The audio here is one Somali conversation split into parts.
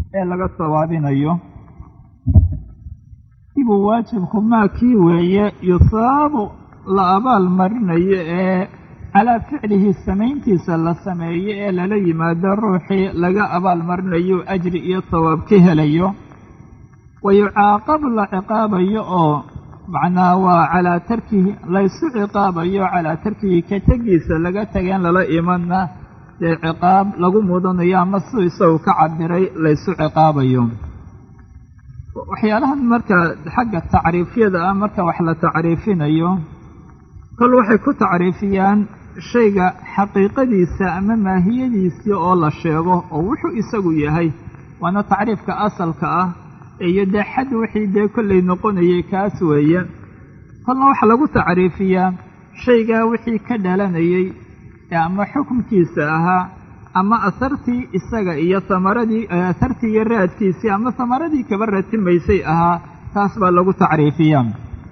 ee laga sawaabinayo ibuu waajibku maa kii weeye yusaabu la abaal marinayo ee calaa ficlihi samayntiisa la sameeyo ee lala yimaado ruuxii laga abaal marinayo ajri iyo sawaab ka helayo wa yucaaqabu la ciqaabayo oo macnaha waa calaa tarkihi laysu ciqaabayo calaa tarkihi ka tegiisa laga tageen lala imanna dee ciqaab lagu mudanayo ama si isagu ka cabiray laysu ciqaabayo waxyaalahan marka xagga tacriifyada ah marka wax la tacriifinayo kol waxay ku tacriifiyaan shayga xaqiiqadiisa ama maahiyadiisii oo la sheego oo wuxuu isagu yahay waana tacriifka asalka ah iyo dee xad wixii dee kollay noqonayay kaas weeye kolna waxaa lagu tacriifiyaa shaygaa wixii ka dhalanayey ee ama xukunkiisa ahaa ama asartii isaga iyo samaradii asartii iyo raadkiisii ama samaradii kaba ratimaysay ahaa taas baa lagu tacriifiyaa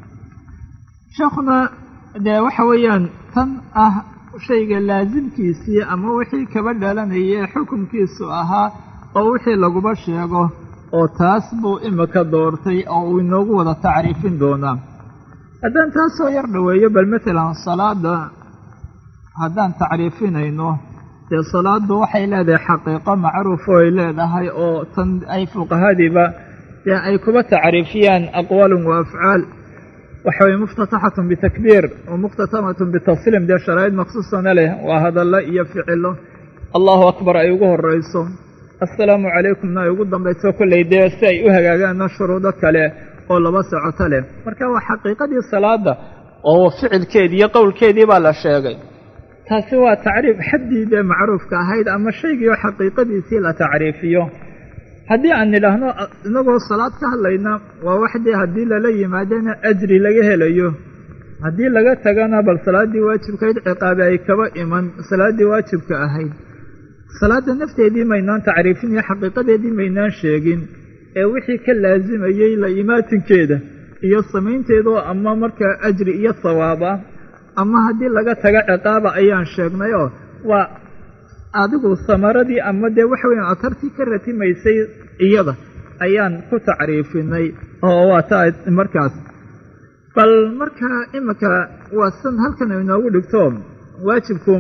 sheekhuna dee waxa weeyaan tan ah shayga laasimkiisii ama wixii kaba dhalanayay ee xukunkiisu ahaa oo wixii laguba sheego oo taas buu imika doortay oo uu inoogu wada tacriifin doonaa haddaan taas soo yar dhoweeyo bal matalan salaada haddaan tacriifinayno dee salaaddu waxay leedahay xaqiiqo macruuf oo ay leedahay oo tan ay fuqahadiiba dee ay kuba tacriifiyaan aqwaalun wa afcaal waxa weye muftataxatun bitakbiir wa mukhtatamatun bitasliim dee sharaa'id maqsuusana leh waa hadallo iyo ficilo allahu akbar ay ugu horrayso assalaamu calaykumna ay ugu dambayso kollay dee si ay u hagaagaanna shuruudo kale oo laba socoto leh marka waa xaqiiqadii salaada oo ficilkeedii iyo qowlkeedii baa la sheegay taasi waa tacriif xaddii dee macruufka ahayd ama shaygii oo xaqiiqadiisii la tacriifiyo haddii aan nidhaahno inagoo salaad ka hadlayna waa wax dee haddii lala yimaadana ajri laga helayo haddii laga tagana bal salaaddii waajibkahayd ciqaabe ay kaba iman salaaddii waajibka ahayd salaadda nafteedii maynaan tacriifin iyo xaqiiqadeedii maynaan sheegin ee wixii ka laasimayey la imaatinkeeda iyo samaynteedoo ama markaa ajri iyo sawaab ah ama haddii laga tago ciqaaba ayaan sheegnayoo waa adigu samaradii ama dee waxa weeyaan atartii ka ratimaysay iyada ayaan ku tacriifinay oo waa taa markaas bal markaa iminka waa san halkan inoogu dhigto waajibku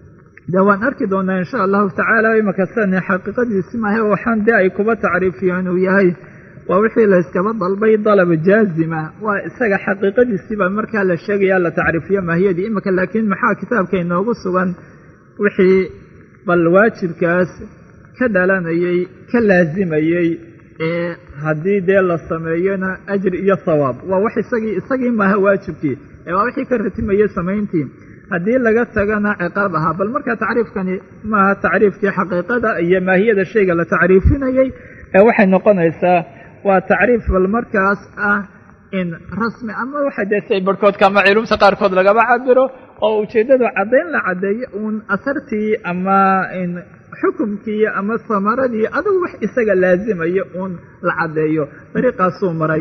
dee waan arki doonaa insha allahu tacaala iminka sana xaqiiqadiisi maaha waxaan dee ay kuba tacriifiyaan uu yahay waa wixii la yskaba dalbay dalab jaazima waa isaga xaqiiqadiisiibaa markaa la sheegaya la tacriifiyo maahiyadii iminka laakiin maxaa kitaabka inoogu sugan wixii bal waajibkaas ka dhalanayey ka laasimayey ee haddii dee la sameeyona ajri iyo sawaab waa wax isagii isagii maaha waajibkii ee waa wixii ka ratimayey samayntii haddii laga tagana ciqaab ahaa bal markaa tacriifkani maaha tacriifkii xaqiiqada iyo maahiyada shayga la tacriifinayey ee waxay noqonaysaa waa tacriif bal markaas ah in rasmi ama waxa dee say barhkoodka ama culumta qaarkood lagaba cabiro oo ujeeddadu caddayn la caddeeyo uun asartii ama in xukumkii ama samaradii adigu wax isaga laasimayo uun la caddeeyo dariiqaasuu maray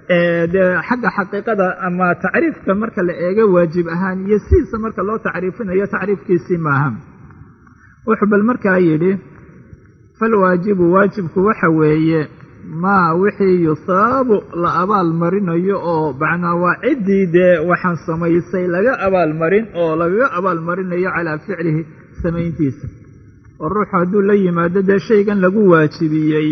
dee xagga xaqiiqada ama tacriifka marka la eego waajib ahaan iyo sidiisa marka loo tacriifinayo tacriifkiisii maaha wuxuu bal markaa yidhi falwaajibu waajibku waxa weeye maa wixii yusaabu la abaal marinayo oo macnaa waa ciddii dee waxaan samaysay laga abaalmarin oo lagaga abaalmarinayo calaa ficlihi samayntiisa oo ruuxu hadduu la yimaado dee shaygan lagu waajibiyey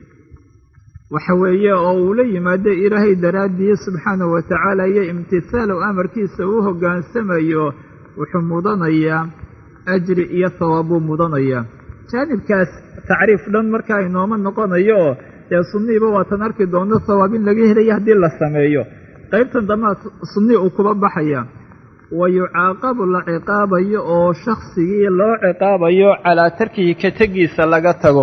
waxa weeye oo uu la yimaado ilaahay daraaddiyi subxaanahu wa tacaala iyo imtihaalow amarkiisa uu hoggaansamayo wuxuu mudanayaa ajri iyo sawaab buu mudanayaa jaanibkaas tacriif dhan markaa inooma noqonayo oo dee sunnihiiba waatan arki doono sawaab in laga helayo haddii la sameeyo qaybtan dambaa sunnii uu kuba baxaya wa yucaaqabu la ciqaabayo oo shaksigii loo ciqaabayo calaa tarkihi ka tegiisa laga tago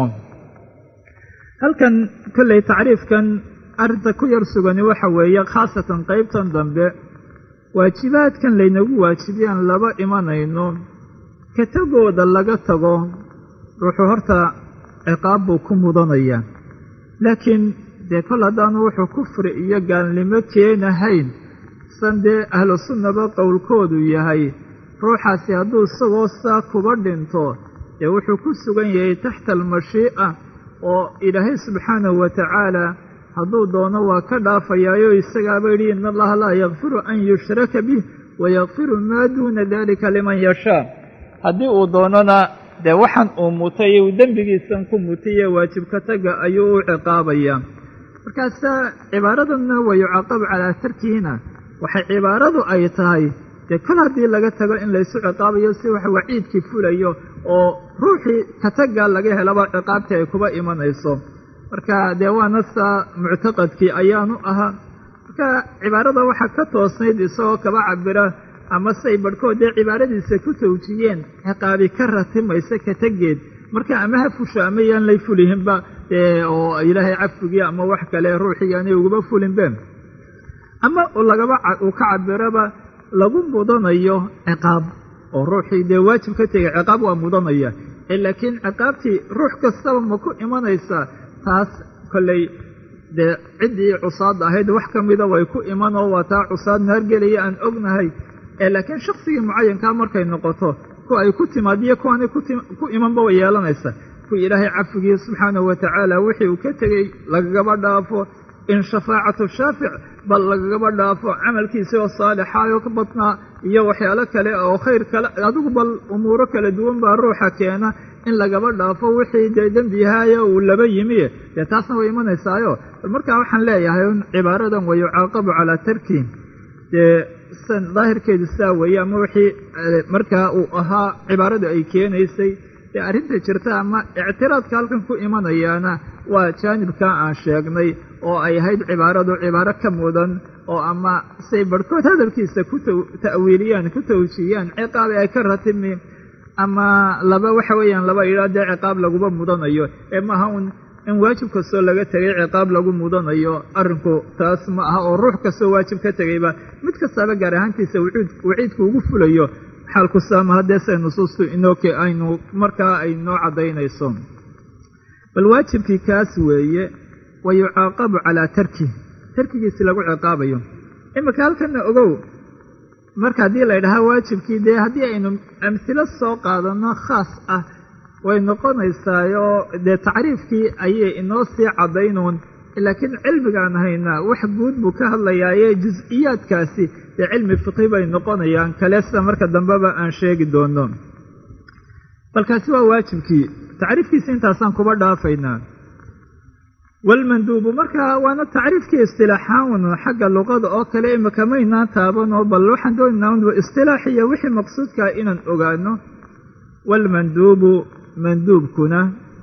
halkan kolley tacriifkan arrinta ku yar sugani waxa weeye khaasatan qaybtan dambe waajibaadkan laynagu waajibiyaan laba imanayno ka tegooda laga tago ruuxuu horta ciqaab buu ku mudanaya laakiin dee kol haddaanu wuxuu kufri iyo gaalnimo keenahayn san dee ahlu sunnaba qowlkoodu yahay ruuxaasi hadduu isagoo saa kuba dhinto dee wuxuu ku sugan yahay taxta almashii'a oo ilaahay subxaanahu wa tacaala hadduu doono waa ka dhaafayaayo isagaaba yidhi in allaha laa yakfiru an yushraka bih wayakfiru maa duuna dalika liman yashaa haddii uu doonona dee waxaan uu mutay uu dembigiisan ku mutiye waajibka taga ayuu u ciqaabayaa markaasaa cibaaradanna wa yucaqabu calaa tarkihina waxay cibaaradu ay tahay dee kol haddii laga tago in laysu ciqaabayo si wax waciidkii fulayo oo ruuxii kataga laga helaba ciqaabtii ay kuba imanayso marka dee waana saa muctaqadkii ayaanu ahaa marka cibaarada waxaa ka toosnayd isagoo kaba cabira ama say barhkood dee cibaaradiisa ku tawjiyeen ciqaabi ka ratimaysa katageed marka ama ha fusho ama yaan lay fulihinba dee oo ilaahay cafigii ama wax kale ruuxii yaanay uguba fulinbe ama lagaba uu ka cabiraba lagu mudanayo ciqaab oo ruuxii dee waajib ka tegay ciqaab waa mudanaya laakiin ciqaabtii ruux kastaba ma ku imanaysaa taas kolley dee ciddii cusaad ahayd wax ka mida way ku iman oo waa taa cusaad naargelaya aan ognahay laakiin shaksigii mucayankaa markay noqoto ku ay ku timaadiyo kuwaanay ku imanba way yeelanaysa kuwii ilaahay cafigii subxaanahu wa tacaala wixii uu ka tegey lagagaba dhaafo in shafaacatu shaafic bal lagagaba dhaafo camalkiisii oo saalixaayo ka badnaa iyo waxyaalo kale oo khayr kale adigu bal umuuro kala duwan baa ruuxa keena in lagaba dhaafo wixii dee dembiyahaaya uu laba yimi dee taasna way imanaysaayo bal markaa waxaan leeyahay un cibaaradan wa yucaaqabu calaa tarki dee san daahirkeedu saa weeye ama wixii markaa uu ahaa cibaaradu ay keenaysay dee arrinta jirta ama ictiraadka halkan ku imanayaana waa jaanibkaa aan sheegnay oo ay ahayd cibaaradu cibaaro ka mudan oo ama say barhkood hadalkiisa ku ta'wiiliyaan ku tawjiyaan ciqaabi ay ka ratimi ama laba waxa weeyaan laba idhaa dee ciqaab laguba mudanayo ee maaha un in waajib kastoo laga tegay ciqaab lagu mudanayo arrinku taas ma aha oo ruux kastoo waajib ka tegayba mid kastaaba gaar ahaantiisa waciidku ugu fulayo xaalku saama haddee say nusuustu inooke aynu markaa ay noo caddaynayso bal waajibkii kaas weeye wa yucaaqabu calaa tarkih tarkigiisi lagu ciqaabayo iminka halkana ogow marka haddii la ydhahaa waajibkii dee haddii aynu amhilo soo qaadanno khaas ah way noqonaysaayoo dee tacriifkii ayay inoo sii caddaynuun laakiin cilmigaan haynaa wax guud buu ka hadlayaaye jus-iyaadkaasi dee cilmi fiqi bay noqonayaan kale sida marka dambeba aan sheegi doono balkaasi waa waajibkii tacriifkiisi intaasaan kuba dhaafaynaa walmanduubu marka waana tacriifkii istilaaxaan xagga luqada oo kale imika maynaan taabanoo bal waxaan doonaynaa un istilaaxiya wixii maqsuudkaa inaan ogaano walmanduubu manduubkuna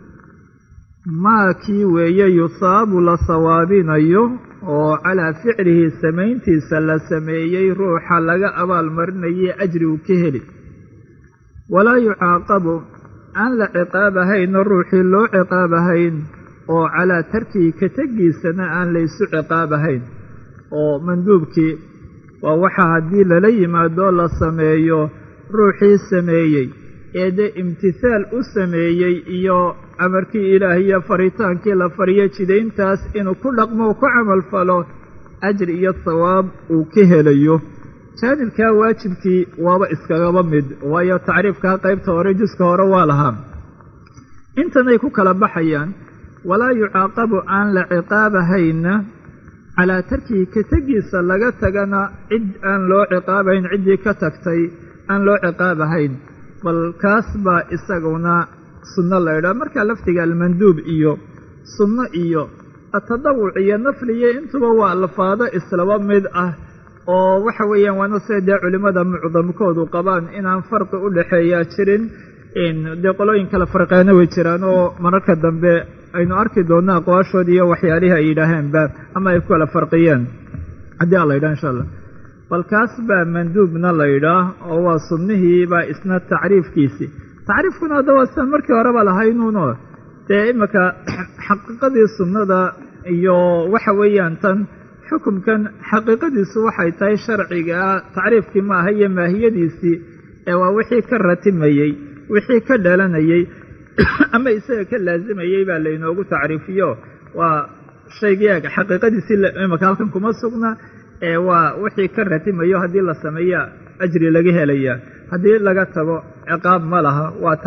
maa kii weeye yusaabu la sawaabinayo oo calaa ficlihi samayntiisa la sameeyey ruuxa laga abaalmarinaye ajri uu ka heli walaa yucaaqabu aan la ciqaabahaynno ruuxii loo ciqaabahayn oo calaa tarkihi ka tegiisana aan laysu ciqaabahayn oo manduubkii waa waxa haddii lala yimaado la sameeyo ruuxii sameeyey ee dee imtihaal u sameeyey iyo amarkii ilaahiyo faritaankii la fariyo jidayntaas inuu ku dhaqmo u ku camalfalo ajri iyo sawaab uu ka helayo jaanibkaa waajibkii waaba iskagaba mid waayo tacriifkaa qaybta hore juska hore waa lahaa intanay ku kala baxayaan walaa yucaaqabu aan la ciqaabahayna calaa tarkihi ka tegiisa laga tagana cid aan loo ciqaabahayn ciddii ka tagtay aan loo ciqaabahayn bal kaas baa isaguna sunno la ydhaha markaa laftiga almanduub iyo sunno iyo atadawuc iyo nafliyo intuba waa alfaado islaba mid ah oo waxa weeyaan waana sida dee culimmada mucdamkoodu qabaan inaan farqi u dhexeeyaa jirin dee qolooyin kale farqeena way jiraan oo mararka dambe aynu arki doonno aqwaashood iyo waxyaalihii ay yidhaaheenba ama ay ku kala farqiyeen haddii a la yidhaha insha allah bal kaas baa manduubna la yidhaah oo waa sunnihii baa isna tacriifkiisii tacriifkuna hadda waa sidaan markii horeba lahaynuuno dee iminka xaqiiqadii sunnada iyo waxa weeyaan tan xukumkan xaqiiqadiisu waxay tahay sharcigaa tacriifkii ma aha iyo maahiyadiisii ee waa wixii ka ratimayey wixii ka dhalanayey ama isaga ka laazimayey baa laynoogu tacriifiyo waa shaygii xaqiiqadiisii iminka halkan kuma sugna ee waa wixii ka ratimayo haddii la sameeya ajri laga helaya haddii laga tago ciqaab ma laha waa taas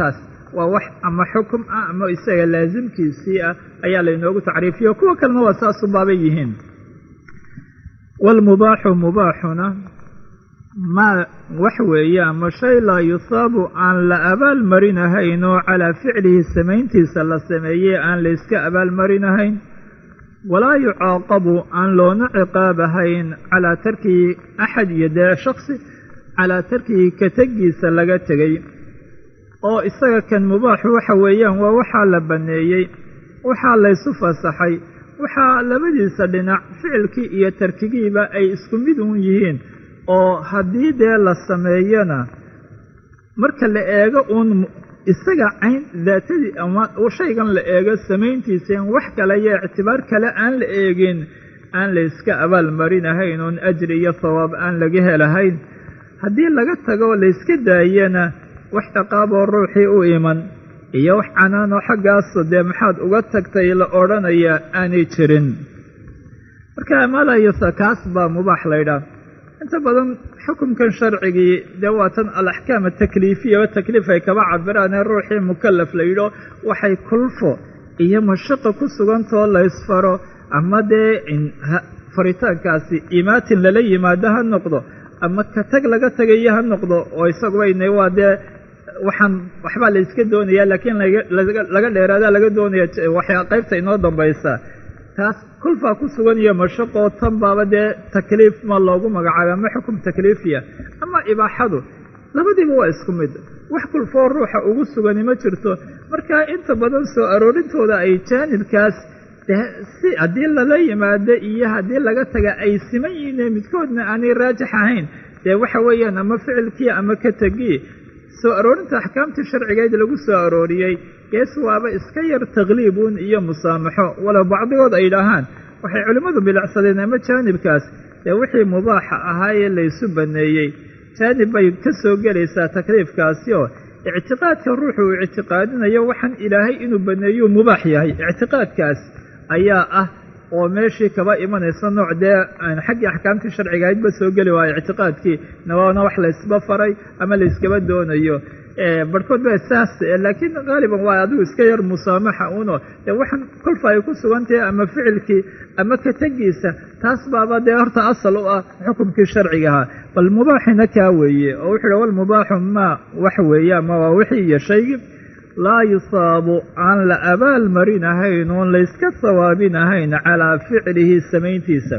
waa wax ama xukum ah ama isaga laasimkiisii ah ayaa laynoogu tacriifiyo kuwa kalena waa saasu baabay yihiin waalmubaaxu mubaaxuna maa wax weeye ama shay laa yusaabu aan la abaalmarinahayn oo calaa ficlihi samayntiisa la sameeyey aan layska abaalmarinahayn walaa yucaaqabu aan loona ciqaabahayn calaa tarkihi axad iyo dee shaksi calaa tarkihi ka tegiisa laga tegey oo isaga kan mubaaxu waxa weeyaan waa waxaa la banneeyey waxaa laysu fasaxay waxaa labadiisa dhinac ficilkii iyo tarkigiiba ay isku mid uun yihiin oo haddii dee la sameeyona marka la eego uun isaga cayn daatadii ama shaygan la eego samayntiisa in wax kale iyo ictibaar kale aan la eegin aan la yska abaalmarinahayn oon ajri iyo hawaab aan laga helahayn haddii laga tago layska daayana wax ciqaaboo ruuxii u iman iyo wax canaanoo xaggaaso dee maxaad uga tagtay la odhanayaa aanay jirin marka malayasa kaas baa mubaax laydhaah inta badan xukumkan sharcigii dee waa tan alaxkaam atakliifiyaba takliif ay kaba cabiraan ee ruuxii mukalaf la yidho waxay kulfo iyo mashaqa ku sugantoo laysfaro ama dee faritaankaasi imaatin lala yimaado ha noqdo ama ka tag laga tagayo ha noqdo oo isagubayna waa dee waxaan waxbaa la yska doonaya laakiin laga dheeraada laga doonaya waxyaa qaybta inoo dambaysa taas kulfaa ku sugan iyo mashaqoo tan baaba dee takliif ma loogu magacaabay ama xukum takliifiya ama ibaaxadu labadiiba waa isku mid wax kulfoo ruuxa ugu sugani ma jirto marka inta badan soo aroorintooda ay jaanibkaas si haddii lala yimaado iyo haddii laga taga ay siman yihiin midkoodna aanay raajix ahayn dee waxa weeyaan ama ficilkii ama ka tegii soo aroorinta axkaamtii sharcigeed lagu soo arooriyey gees waaba iska yar takliibun iyo musaamaxo walow bacdigood ay dhahaan waxay culimmadu bilacsadeen ama jaanibkaas dee wixii mubaaxa ahaayee laysu banneeyey jaanib bay ka soo gelaysaa takliifkaasi oo ictiqaadka ruuxu uu ictiqaadinayo waxaan ilaahay inuu banneeyuu mubaax yahay ictiqaadkaas ayaa ah oo meeshii kaba imanaysa nooc dee xaggii axkaamtii sharcigahaydba soo geli waayo ictiqaadkii nawaana wax laysba faray ama layskaba doonayo barhkood ba saas laakiin haaliban waa adigu iska yar musaamaxa uno dee waxaan kolfa ay ku sugantahay ama ficilkii ama ka tegiisa taas baaba dee horta asal u ah xukumkii sharciga ahaa bal mubaaxina kaa weeye oo wuxuu hi walmubaaxu maa wax weeye ama waa wixii iyo shaygii laa yusaabu aan la abaal marinahayn oon layska sawaabinahayn calaa ficlihi samayntiisa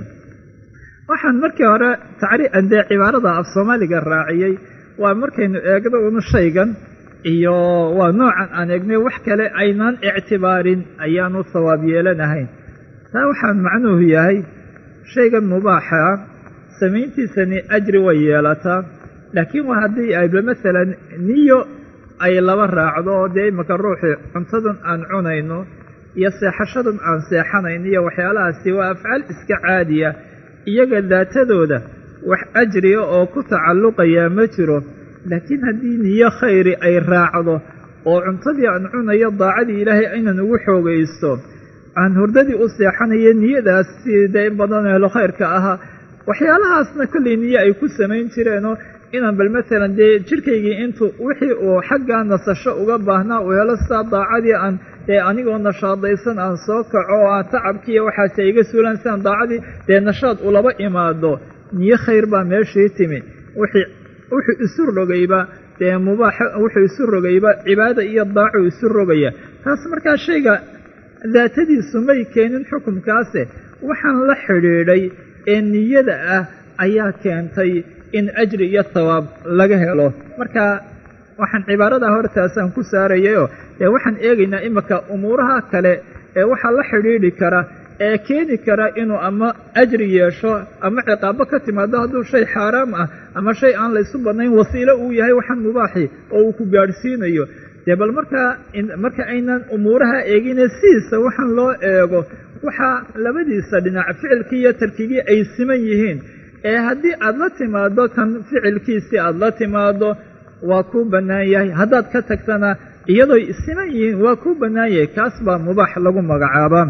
waxaan markii hore tacriican dee cibaarada af soomaaliga raaciyey waa markaynu eegno unu shaygan iyo waa noocan aan eegnay wax kale aynaan ictibaarin ayaanu sawaab yeelanahayn taa waxaan macnuhu yahay shaygan mubaaxa samayntiisani ajri way yeelataa laakiin waa haddii ayba masalan niyo ay laba raacdo oo dee imaka ruuxii cuntadan aan cunayno iyo seexashadan aan seexanayno iyo waxyaalahaasi waa afcaal iska caadiya iyaga daatadooda wax ajriya oo ku tacalluqayaa ma jiro laakiin haddii niyo khayri ay raacdo oo cuntadii aan cunayo daacadii ilaahay aynan ugu xoogaysto aan hurdadii u seexanayo niyadaas sida in badan helo khayrka ahaa waxyaalahaasna kollay niyo ay ku samayn jireenoo inaan bal masalan dee jidhkaygii intuu wixii uu xaggaa nasasho uga baahnaa uu helo sidaa daacadii aan dee anigoo nashaadaysan aan soo kaco oo aan tacabkiiyo waxaase iga suulaan sidaan daacadii dee nashaad ulaba imaado niyo khayr baa meeshii timi wixii wuxuu isu rogayba dee mubaax wuxuu isu rogayba cibaada iyo daacu isu rogaya taas markaa shayga daatadiisu may keenin xukunkaase waxaan la xidhiidhay ee niyada ah ayaa keentay in ajri iyo thawaab laga helo marka waxaan cibaarada hortaasaan ku saarayayoo dee waxaan eegaynaa imika umuuraha kale ee waxaa la xidhiidhi kara ee keeni kara inuu ama ajri yeesho ama ciqaabo ka timaado hadduu shay xaaraam ah ama shay aan laysu badnayn wasiilo uu yahay waxaan mubaaxi oo uu ku gaadhsiinayo dee bal markaa marka aynan umuuraha eegine sidiisa waxaan loo eego waxaa labadiisa dhinac ficilkii iyo tarkigii ay siman yihiin ee haddii aada la timaado kan ficilkiisii aada la timaado waa kuu bannaan yahay haddaad ka tagtana iyadooy siman yihiin waa kuu bannaan yahay kaas baa mubaax lagu magacaabaa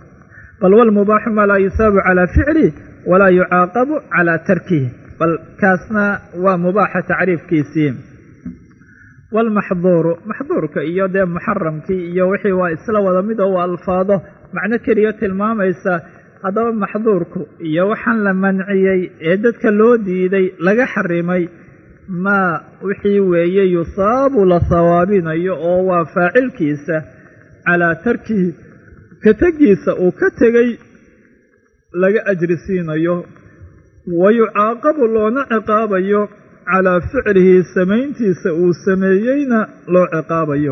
bal walmubaaxu maa laa yusaabu calaa ficlih walaa yucaaqabu calaa tarkihi bal kaasna waa mubaaxa tacriifkiisii waalmaxduuru maxduurka iyo dee muxaramkii iyo wixii waa isla wada mid oo waa alfaado macno keliya tilmaamaysa haddaba maxduurku iyo waxaan la manciyey ee dadka loo diiday laga xarimay maa wixii weeye yusaabu la sawaabinayo oo waa faacilkiisa calaa tarkihi ka tegiisa uu ka tegey laga ajri siinayo wa yucaaqabu loona ciqaabayo calaa ficlihi samayntiisa uu sameeyeyna loo ciqaabayo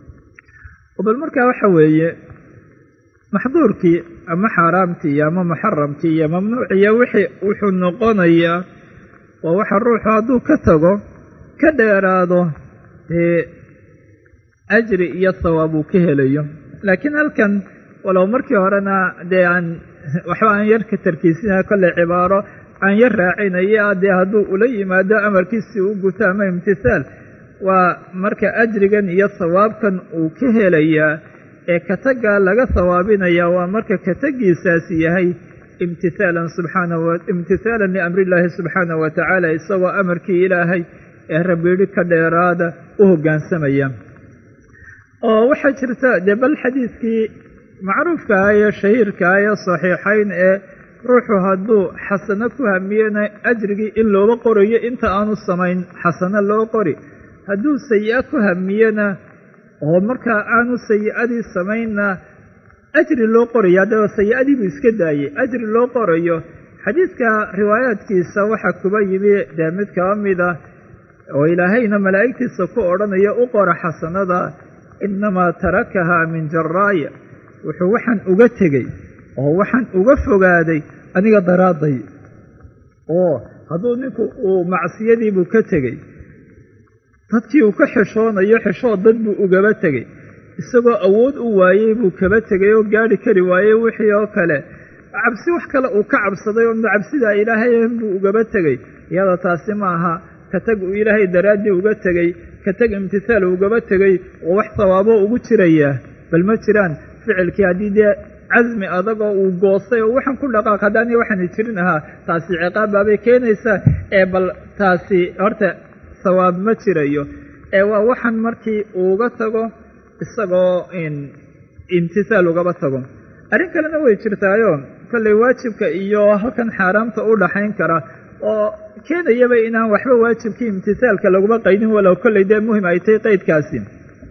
bal markaa waxa weeye maxduurkii ama xaaraamkii iyo ama muxaramkii iyo mamnuuciyo wixii wuxuu noqonayaa waa waxa ruuxu hadduu ka tago ka dheeraado dee ajri iyo sawaab uu ka helayo laakiin halkan walow markii horena dee aan waxba aan yar ka tarkiisina kolley cibaaro aan yar raacinaya dee hadduu ula yimaado amarkiisii u guto ama imtihaal waa marka ajrigan iyo sawaabkan uu ka helayaa ee kataggaa laga sawaabinayaa waa marka katagiisaasi yahay imtihaalan subxaanahu imtihaalan liamrillaahi subxaanahu wa tacaala isagoo amarkii ilaahay ee rabiidhi ka dheeraada u hoggaansamaya oo waxaa jirta dee bal xadiidkii macruufkaah ee shahiirkaah ee saxiixayn ee ruuxu hadduu xasano ku hamiyena ajrigii in looga qorayo inta aanu samayn xasano loo qori hadduu sayi-a ku hamiyena oo markaa aanu sayi-adii samaynna ajri loo qorayo haddaba sayi-adii buu iska daayey ajri loo qorayo xadiidka riwaayaadkiisa waxaa kuba yimi dee mid kaba mida oo ilaahayna malaa'igtiisa ku odhanaya u qora xasanada innamaa tarakahaa min jaraaya wuxuu waxaan uga tegey oo waxaan uga fogaaday aniga daraadday oo hadduu ninku uu macsiyadiibuu ka tegey dadkii uu ka xishoonayo xishood dad buu ugaba tegey isagoo awood u waayey buu kaba tegay oo gaadhi kari waayey wixii oo kale cabsi wax kale uu ka cabsaday oo cabsidaa ilaahay buu ugaba tegey iyada taasi ma aha ka tag uu ilaahay daraaddii uga tegey ka tag imtihaal ugaba tegey oo wax sawaaboo ugu jirayaa bal ma jiraan ficilkii haddii dee casmi adagoo uu goostay oo waxaan ku dhaqaaq haddaani waxaani jirin ahaa taasi ciqaab baabay keenaysaa ee bal taasi horta sawaab ma jirayo ee waa waxaan markii uuga tago isagoo imtihaal ugaba tago arrin kalena way jirtaayo kollay waajibka iyo halkan xaaraamta u dhaxayn kara oo keenayaba inaan waxba waajibkii imtihaalka laguma qaydin walow kollay dee muhim ay tahay qaydkaasi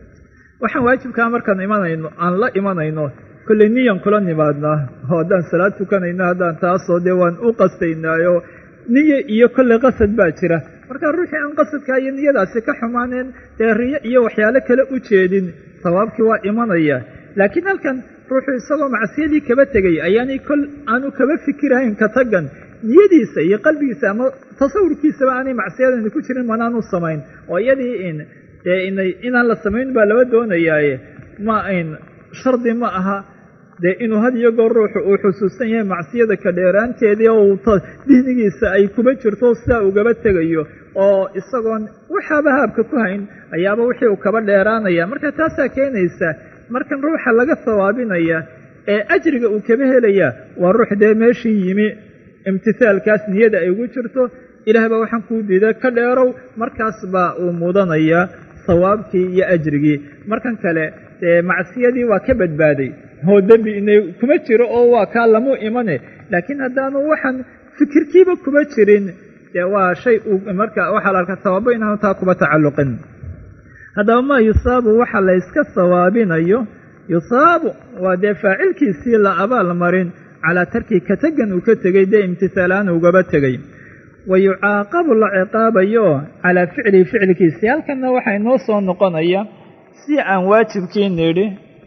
waxaan waajibkaa markaan imanayno aan la imanayno kollay niyan kula nimaadnaa oo haddaan salaad tukanayno haddaan taasoo dee waan u qastaynaayo niye iyo kollay qasad baa jira marka ruuxii aan qasadkaa iyo niyadaasi ka xumaaneen dee riyo iyo waxyaalo kale u jeedin sawaabkii waa imanaya laakiin halkan ruuxuu isagoo macsiyadii kaba tegay ayaanay kol aanu kaba fikirahayn ka tagan niyadiisa iyo qalbigiisa ama tasawurkiisaba aanay macsiyadani ku jirin manaanu samayn oo iyadii in dee inay inaan la samayn baa laba doonayaaye ma ayn shardi ma aha dee inuu had iyo goor ruuxu uu xusuusan yahay macsiyada ka dheeraanteedii oo uu dihnigiisa ay kuba jirto sidaa ugaba tegayo oo isagoon waxaaba haabka ku hayn ayaaba wixii uu kaba dheeraanaya marka taasaa keenaysa markan ruuxa laga sawaabinaya ee ajriga uu kaba helaya waa ruux dee meeshii yimi imtihaalkaas niyada ay ugu jirto ilaah baa waxaan kuu diiday ka dheerow markaas baa uu mudanaya sawaabkii iyo ajrigii markan kale dee macsiyadii waa ka badbaaday oo dembi inay kuma jiro oo waa kaa lamu imane laakiin haddaanu waxaan fikirkiiba kuma jirin dee waa shay uu marka waxaa la arkaa sawaabo inaanu taa kuba tacalluqin haddaba maa yusaabu waxa la yska sawaabinayo yusaabu waa dee faacilkiisii la abaal marin calaa tarkii ka tegan uu ka tegey dee imtihaalaan ugaba tegey wa yucaaqabu la ciqaabayo calaa ficlihi ficilkiisii halkanna waxaa inoo soo noqonaya si aan waajibkii nidhi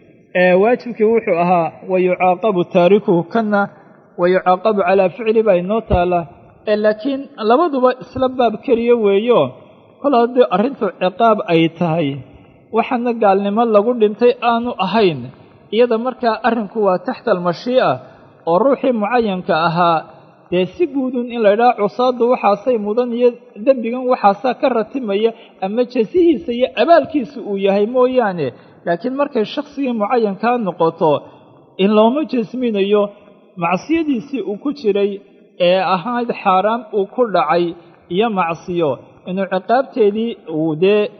ee waajibkii wuxuu ahaa wa yucaaqabu taarikuhu kanna wa yucaaqabu calaa ficli baa inoo taala ee laakiin labaduba isla baab keliya weeyo kol haddii arrintu ciqaab ay tahay waxaana gaalnimo lagu dhintay aanu ahayn iyada markaa arrinku waa taxta almashii'a oo ruuxii mucayanka ahaa dee si guudun in la ydhaha cusaadu waxaasay mudan iyo dembigan waxaasaa ka ratimaya ama jasihiisa iyo abaalkiisa uu yahay mooyaane laakiin markay shakhsigii mucayankaa noqoto in looma jasminayo macsiyadiisii uu ku jiray ee ahayd xaaraam uu ku dhacay iyo macsiyo inuu ciqaabteedii uu dee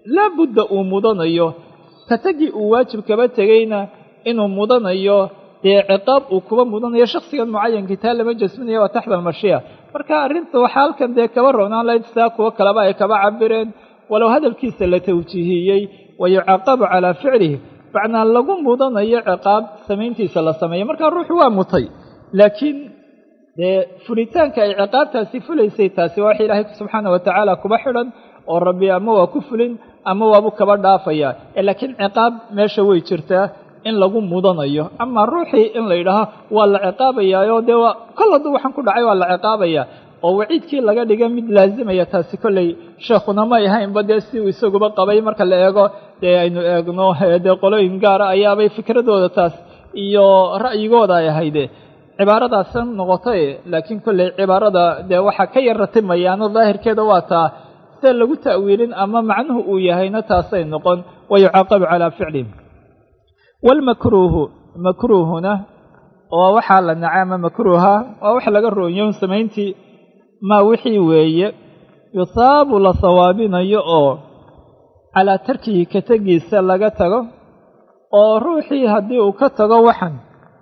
laabudda uu mudanayo ka tagii uu waajib kaba tegayna inuu mudanayo dee ciqaab uu kuba mudanayo shaksigan mucayankii taa lama jasminayo waa taxta almashiya marka arrinta waxaa halkan dee kaba roonaan lahayd sidaa kuwo kaleba ay kaba cabireen walow hadalkiisa la tawjiihiyey wa yucaqabu calaa ficlihi macnaa lagu mudanayo ciqaab samayntiisa la sameeyo markaa ruuxu waa mutay laakiin dee fulitaanka ay ciqaabtaasi fulaysay taasi waa wax ilaahay subxaana wa tacaala kuba xidhan oo rabbi ama waa ku fulin ama waabu kaba dhaafaya laakiin ciqaab meesha way jirtaa in lagu mudanayo ama ruuxii in la yidhaaho waa la ciqaabayaayo dee waa kol hadduu waxaan ku dhacay waa la ciqaabaya oo waciidkii laga dhiga mid laazimaya taasi kolley sheekhuna may ahaynba dee si uu isaguba qabay marka la eego dee aynu eegno dee qolooyin gaara ayaabay fikradooda taas iyo ra'yigooda ay ahayde cibaaradaasa noqotay laakiin kolley cibaarada dee waxaa ka yar ratimayaano daahirkeeda waa taa sida lagu ta'wiilin ama macnuhu uu yahayna taasay noqon wa yucaaqabu calaa ficlihim waalmakruuhu makruuhuna oo waxaa la nacay ama makruuha waa wax laga roonyo samayntii maa wixii weeye yusaabu la sawaabinayo oo calaa tarkihi ka tegiisa laga tago oo ruuxii haddii uu ka tago waxan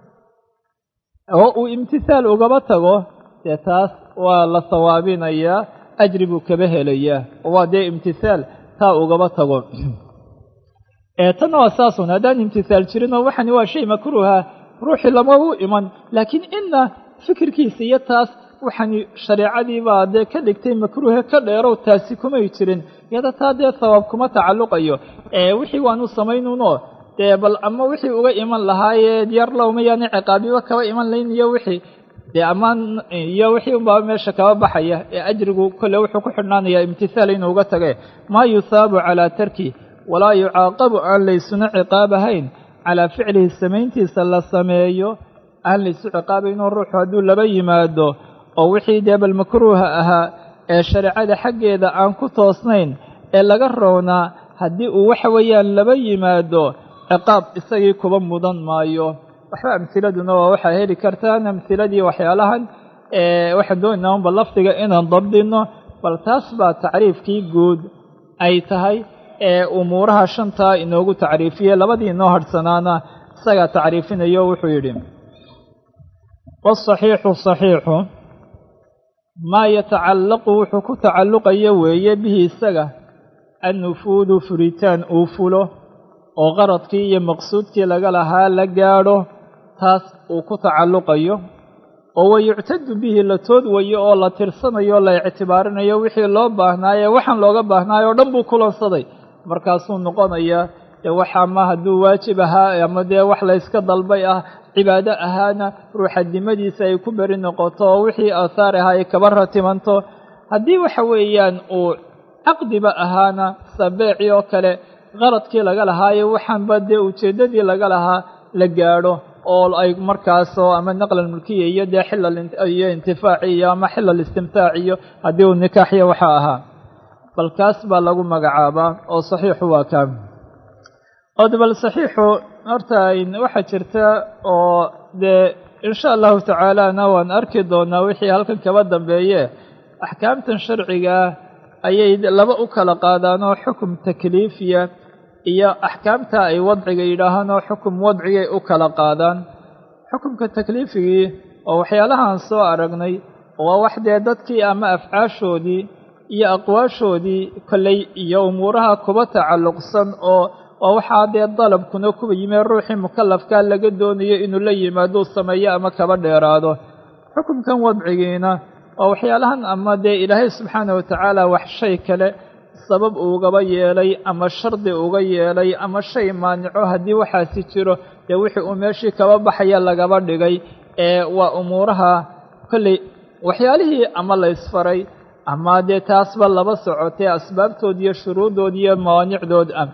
oo uu imtihaal ugaba tago dee taas waa la sawaabinayaa ajri buu kaba helayaa oo waa dee imtihaal taa ugaba tago ee tanna waa saasun haddaan imtihaal jirinoo waxani waa shay makruuha ruuxii lama u iman laakiin inna fikirkiisa iyo taas waxani shareecadii baa dee ka dhigtay makruuhe ka dheerow taasi kumay jirin iyada taa dee sawaab kuma tacalluqayo ee wixii waanu samaynuno dee bal ama wixii uga iman lahaayee yar lowma yaani ciqaabiba kaba iman layn iyo wixii dee ammaan iyo wixii unbaa meesha kaba baxaya ee ajrigu kolle wuxuu ku xidhnaanayaa imtihaal inuu uga tage maa yusaabu calaa tarki walaa yucaaqabu aan laysuna ciqaab ahayn calaa ficlihi samayntiisa la sameeyo aan laysu ciqaabaynoo ruuxu hadduu laba yimaado oo wixii dee bal makruuha ahaa ee shareecada xaggeeda aan ku toosnayn ee laga roonaa haddii uu waxa weeyaan laba yimaado ciqaab isagii kuba mudan maayo waxba amhiladuna waa waxaa heli kartaan amhiladii waxyaalahan waxaan doonaynaa unba lafdiga inaan dabdino bal taas baa tacriifkii guud ay tahay ee umuuraha shantaa inoogu tacriifiyey labadii inoo hadhsanaana isagaa tacriifinayo wuxuu yidhi waasaxiixu saxiixu maa yatacallaqu wuxuu ku tacalluqaya weeye bihi isaga annufuudu furitaan uu fulo oo qaradkii iyo maqsuudkii laga lahaa la gaadho taas uu ku tacalluqayo oo wayuctadu bihi la toodwayo oo la tirsanayo la ictibaarinayo wixii loo baahnaaye waxaan looga baahnaayo o dhan buu kulansaday markaasuu noqonayaa dee wax ama hadduu waajib ahaa ama dee wax layska dalbay ah cibaado ahaana ruuxadnimadiisa ay ku beri noqoto oo wixii aahaar ahaa ay kaba ratimanto haddii waxa weeyaan uu caqdiba ahaana sabeecii oo kale qaradkii laga lahaayo waxaanba dee ujeeddadii laga lahaa la gaadho oo ay markaasoo ama naqlan mulkiya iyo dee xilal iyo intifaaci iyo ama xilal istimtaac iyo haddii uu nikaaxiyo waxa ahaa bal kaas baa lagu magacaabaa oo saxiixu waa kaa od bal saxiixu horta waxaa jirta oo dee insha allahu tacaalana waan arki doonaa wixii halkan kaba dambeeye axkaamtan sharcigaa ayay laba u kala qaadaanoo xukum takliifiya iyo axkaamta ay wadciga yidhaahaan oo xukum wadcigay u kala qaadaan xukumka takliifigii oo waxyaalahaan soo aragnay waa wax dee dadkii ama afcaashoodii iyo aqwaashoodii kolley iyo umuuraha kuba tacalluqsan oo waa waxaa dee dalabkuna kuwa yimee ruuxii mukalafkaa laga doonayo inuu la yimaadou sameeyo ama kaba dheeraado xukumkan wadcigiina waa waxyaalahan ama dee ilaahay subxaana watacaala wax shay kale sabab ugaba yeelay ama shardi uga yeelay ama shay maanico haddii waxaasi jiro dee wixii uu meeshii kaba baxaya lagaba dhigay ee waa umuuraha kolley waxyaalihii ama la ysfaray ama dee taasba laba socotee asbaabtood iyo shuruuddood iyo mawaanicdood ah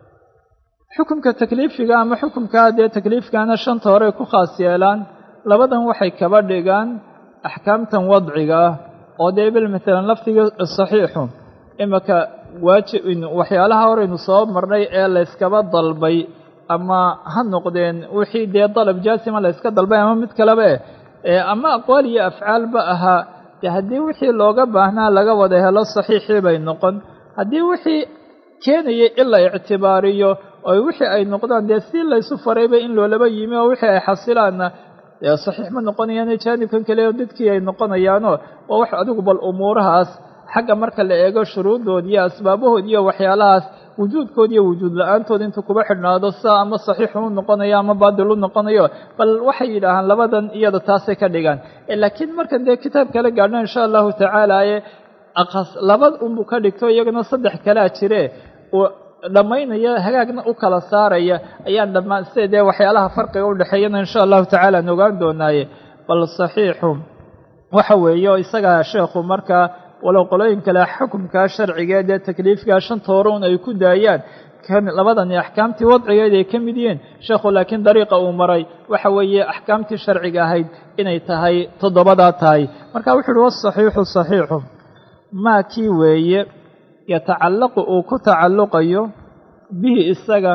xukumka takliifiga ama xukumkaa dee takliifkaana shanta horey ku khaas yeelaan labadan waxay kaba dhigaan axkaamtan wadciga ah oo dee bil maalan lafdiga saxiixu imanka waajib waxyaalaha horeynu soo marnay ee layskaba dalbay ama ha noqdeen wixii dee dalab jaasima layska dalbay ama mid kaleba eh ama aqwaal iyo afcaalba ahaa dee haddii wixii looga baahnaa laga wada helo saxiixii bay noqon haddii wixii keenaya in la ictibaariyo oo wixii ay noqdaan dee si laysu farayba in loolaba yimi oo wixii ay xasilaanna dee saxiix ma noqonayaan jaanibkan kale oo dadkii ay noqonayaanoo waa wax adigu bal umuurahaas xagga marka la eego shuruuddood iyo asbaabahood iyo waxyaalahaas wujuudkood iyo wujuud la-aantood intuu kuba xidhnaado saa ama saxiixu u noqonayo ama baadil u noqonayo bal waxay yidhaahaan labadan iyada taasay ka dhigaan laakiin markan dee kitaab kala gaadhno insha allahu tacaala ee laba unbuu ka dhigto iyagana saddex kalea jire dhammaynaya hagaagna u kala saaraya ayaan dhammaan sida dee waxyaalaha farqiga udhexeeyana insha allahu tacaala aan ogaan doonaaye bal saxiixu waxa weeye oo isagaa sheekhu markaa walow qolooyin kale xukumkaa sharciga dee takliifkaa shanta hore un ay ku daayaan labadani axkaamtii wadcigeed ay ka mid yihiin sheekhu laakiin dariiqa uu maray waxa weeye axkaamtii sharciga ahayd inay tahay toddobadaa tahay marka wuxu uhi wasaxiixu saxiixu maa kii weeye yatacallaqu uu ku tacalluqayo bihi isaga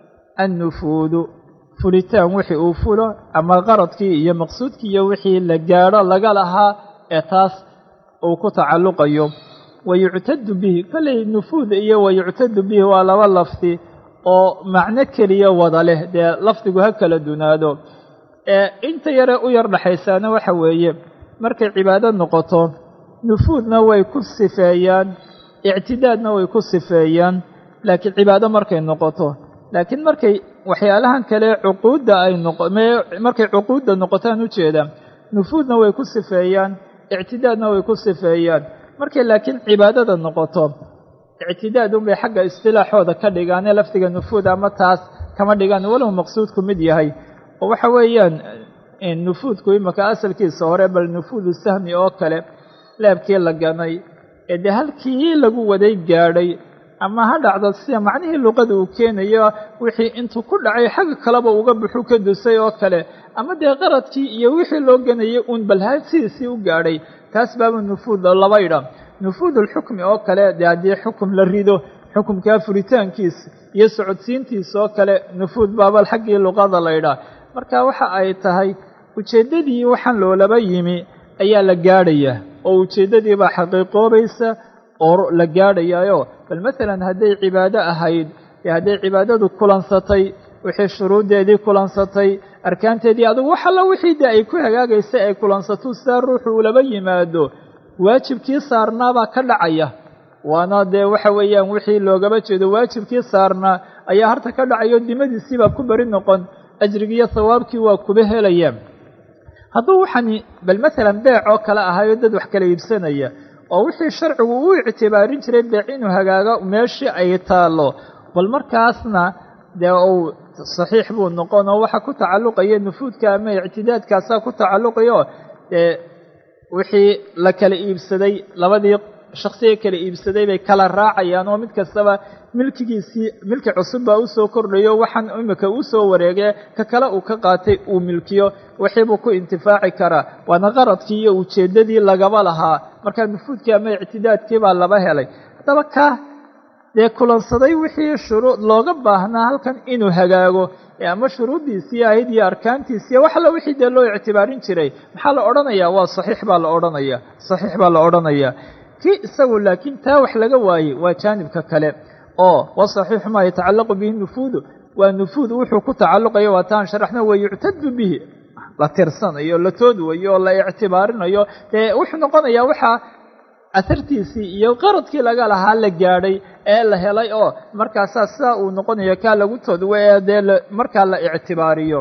annufuudu fulitaan wixii uu fulo ama qaradkii iyo maqsuudkii iyo wixii la gaadho laga lahaa ee taas uu ku tacalluqayo wayuctadu bihi kollay nufuud iyo wayuctadu bihi waa laba lafdi oo macno keliya wada leh dee lafdigu ha kala dunaado ee inta yare u yar dhexaysaana waxa weeye markay cibaado noqoto nufuudna way ku sifeeyaan ictidaadna way ku sifeeyaan laakiin cibaado markay noqoto laakiin markay waxyaalahan kale cuquudda ay noqo markay cuquudda noqotaan ujeeda nufuudna way ku sifeeyaan ictidaadna way ku sifeeyaan markay laakiin cibaadada noqoto ictidaad unbay xagga istilaaxooda ka dhigaane lafdiga nufuud ama taas kama dhigaan walow maqsuudku mid yahay oo waxa weeyaan nufuudku imaka asalkiisa hore bal nufuudu sahmi oo kale leebkii la ganay ee dee halkii lagu waday gaadhay ama ha dhacdo sida macnihii luqada uu keenayo wixii intuu ku dhacay xagga kaleba uga buxu ka dusay oo kale ama dee qaradkii iyo wixii loo ganayay uun balha sidiisii u gaadhay taas baaba nufuud laba idha nufuudulxukmi oo kale dee haddii xukum la rido xukumkaa furitaankiisa iyo socodsiintiisa oo kale nufuud baabal xaggii luqada la ydhaa marka waxa ay tahay ujeeddadii waxaan loolaba yimi ayaa la gaadhayaa oo ujeeddadii baa xaqiiqoobaysa oo la gaadhayaayo bal masalan hadday cibaado ahayd dee hadday cibaadadu kulansatay wixii shuruuddeedii kulansatay arkaanteedii adugu wax alla wixii dee ay ku hagaagaysay ay kulansato sidaa ruuxu ulaba yimaado waajibkii saarnaabaa ka dhacaya waana dee waxa weeyaan wixii loogaba jeedo waajibkii saarnaa ayaa harta ka dhacayo dimadiisiibaa ku beri noqon ajrigiiyo sawaabkii waa kuba helaya hadduu waxani bal masalan beec oo kale ahayo dad wax kala iibsanaya oo wixii sharcigu u ictibaarin jiray beec inuu hagaago meeshii ay taallo bal markaasna dee uu saxiix buu noqon oo waxa ku tacalluqaya nufuudka ama ictidaadkaasaa ku tacalluqayo dee wixii la kala iibsaday labadii shaksiga kala iibsaday bay kala raacayaan oo mid kastaba milkigiisii milki cusub baa usoo kordhayo waxaan imika uu soo wareegee ka kale uu ka qaatay uu milkiyo wixiibuu ku intifaaci karaa waana qaradkii iyo ujeeddadii lagaba lahaa markaa nufuudkii ama ictidaadkii baa laba helay haddaba ka dee kulansaday wixii shuruud looga baahnaa halkan inuu hagaago ama shuruuddiisii ahayd iyo arkaantiisiiy wax alla wixii dee loo ictibaarin jiray maxaa la odhanayaa waa saxiix baa la odhanaya saxiix baa la odhanayaa kii isagu laakiin taa wax laga waayey waa jaanibka kale oo wasaxiixu maa yatacallaqu bihi nufuudu waa nufuud wuxuu ku tacalluqaya waa taan sharaxna wa yuctadu bihi la tirsanayo la toodwayo oo la ictibaarinayo dee wuxuu noqonayaa waxaa ahartiisii iyo qaradkii laga lahaa la gaadhay ee la helay oo markaasaa sidaa uu noqonayo kaa lagu toodwa ee dee markaa la ictibaariyo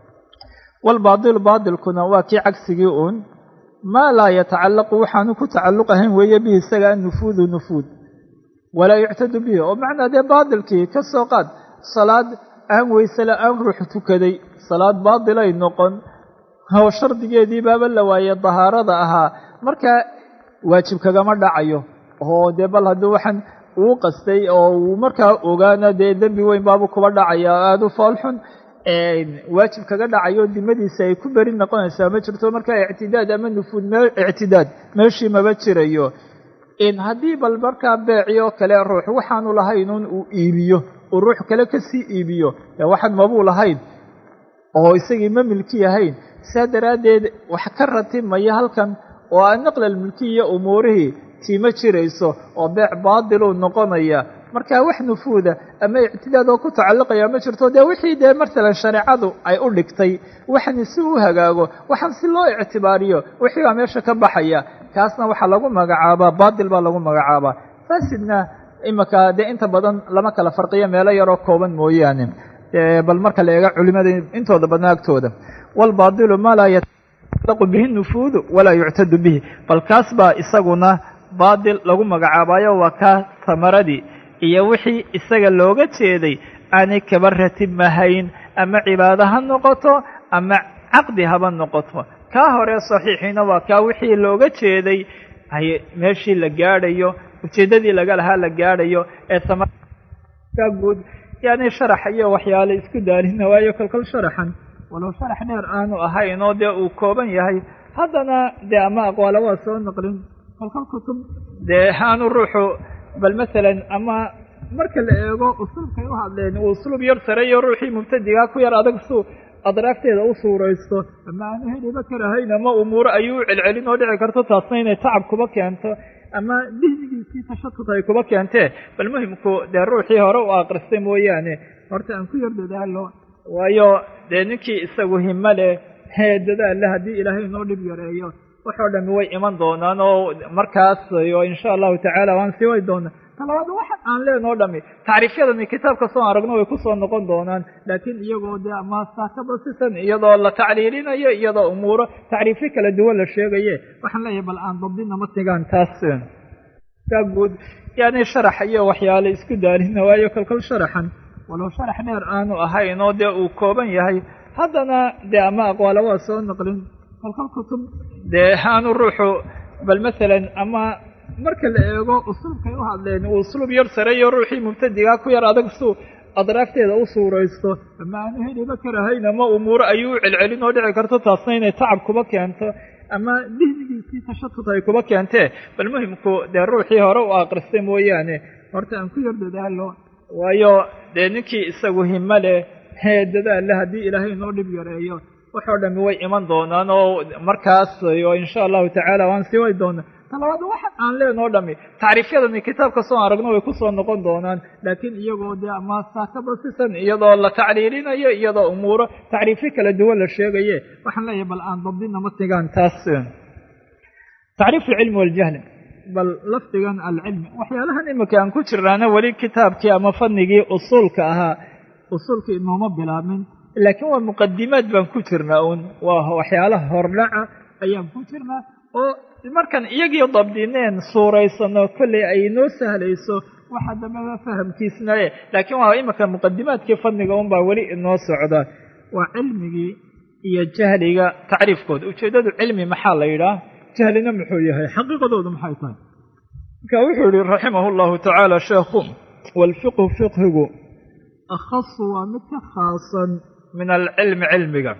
walbaadilu baadilkuna waa kii cagsigii uun maa laa yatacallaqu waxaanu ku tacalluq ahayn weeye bihi isaga annufuudu nufuud walaa yuctadu bihi oo macnaa dee baadilkii ka soo qaad salaad aan weysela aan ruux tukaday salaad baadilay noqon oo shardigeedii baaba la waayey dahaarada ahaa markaa waajib kagama dhacayo oo dee bal haddii waxaan uu qastay oo uu markaa ogaana dee dembi weyn baabu kuba dhacaya aada u foolxun waajib kaga dhacayo dimadiisa ay ku beri noqonaysaa ma jirto markaa ictidaad ama nufuud me ictidaad meeshii maba jirayo haddii bal markaa beeci oo kale ruux waxaanu lahaynuun uu iibiyo uu ruux kale kasii iibiyo dee waxaan mabuu lahayn oo isagii ma milki ahayn saa daraaddeed wax ka ratimaya halkan oo a naqla almilkiya umuurihii tiima jirayso oo beec baadiluu noqonaya marka wax nufuuda ama ictidaad oo ku tacalluqaya ma jirto dee wixii dee masalan shareecadu ay u dhigtay waxani si u hagaago waxaan si loo ictibaariyo wixii baa meesha ka baxaya kaasna waxaa lagu magacaabaa baatil baa lagu magacaabaa faasidna imika dee inta badan lama kala farqiyo meelo yaroo kooban mooyaane bal marka la eega culimada intooda badna agtooda waalbaadilu maa laa yatalaqu bihi nufuudu walaa yuctadu bihi bal kaas baa isaguna baadil lagu magacaabayo waa kaa tamaradii iyo wixii isaga looga jeeday aanay kaba ratibmahayn ama cibaado ha noqoto ama caqdi haba noqoto kaa hore saxiixiina waa kaa wixii looga jeeday ay meeshii la gaadhayo ujeeddadii laga lahaa la gaadhayo ee tamarkaa guud yani sharax iyo waxyaale isku daalina waayo kolkol sharaxan walow sharax dheer aanu ahayn oo dee uu kooban yahay haddana dee ama aqwaala waa soo naqlin kolkol kutub dee aanu ruuxu bal masalan ama marka la eego usluubkay u hadleen uu usluub yar sareeyo ruuxii mubtadigaa ku yar adag suu adraafteeda u suuraysto ama aanu heliba karahayn ama umuuro ayuu u celcelin oo dhici karto taasna inay tacab kuba keento ama dihnigiisii tashatud ay kuba keentee bal muhimku dee ruuxii hore u akristay mooyaane horta aan ku yar dadaalo waayo dee ninkii isagu himo leh hee dadaalla haddii ilaahay inoo dhib yareeyo waxoo dhami way iman doonaan oo markaas o insha allahu tacaala waan sii way doonaa talabaad waxa aan leenoo dhami tacriifyadani kitaabka soo aragno way kusoo noqon doonaan laakiin iyagoo dee ama saakabasisan iyadoo la tacliilinayo iyadoo umuuro tacriifyo kala duwan la sheegaye waxaan leeyahay bal aan dabdina ma tigaan taas kaa guud yani sharax iyo waxyaale isku daalina waayo kolkol sharaxan walow sharax dheer aanu ahayn oo dee uu kooban yahay haddana dee ama aqwaala waa soo naqlin kolkol kutub dee aanu ruuxu bal masalan ama marka la eego usluubkay u hadleen uu usluub yar sareeyo ruuxii mubtadigaa ku yar adag suu adraafteeda u suuraysto ama aanu heliba karahayn ama umuuro ayuu u celcelin oo dhici karto taasna inay tacab kuba keento ama dihnigiisii tashatud ay kuba keentee bal muhimku dee ruuxii hore u akristay mooyaane horta aan ku yar dadaalo waayo dee ninkii isagu himo leh hee dadaalla haddii ilaahay inoo dhib yareeyo waxoo dhami way iman doonaan oo markaas o insha allahu tacaala waan sii way doonaa talabaad waxa aan leenoo dhami tacriifyadani kitaabka soo aragno way kusoo noqon doonaan laakiin iyagoo dee ama saakabasisan iyadoo la tacliilinayo iyadoo umuuro tacriifyo kala duwan la sheegaye waxaan leeyahay bal aan dabdina ma tigaan taas tacriif alcilmi waljahli bal lafdigan alcilmi waxyaalahan imika aan ku jirnaana weli kitaabkii ama fanigii usuulka ahaa usuulkii inooma bilaabmin laakiin waa muqadimaad baan ku jirnaa uun waa waxyaalaha hordhaca ayaan ku jirnaa oo markaan iyagii dabdineen suuraysano kolley ay noo sahlayso waxa dambeba fahamkiisnaye laakiin waa imika muqadimaadkii fadniga un baa weli inoo socda waa cilmigii iyo jahliga tacriifkooda ujeeddadu cilmi maxaa la yidhaah jahlina muxuu yahay xaqiiqadoodu maxay tahay marka wuxuu yihi raximah llahu tacaala sheekhu waalfiqhu fiqhigu akhasu waa mid ka khaasan min alcilmi cilmiga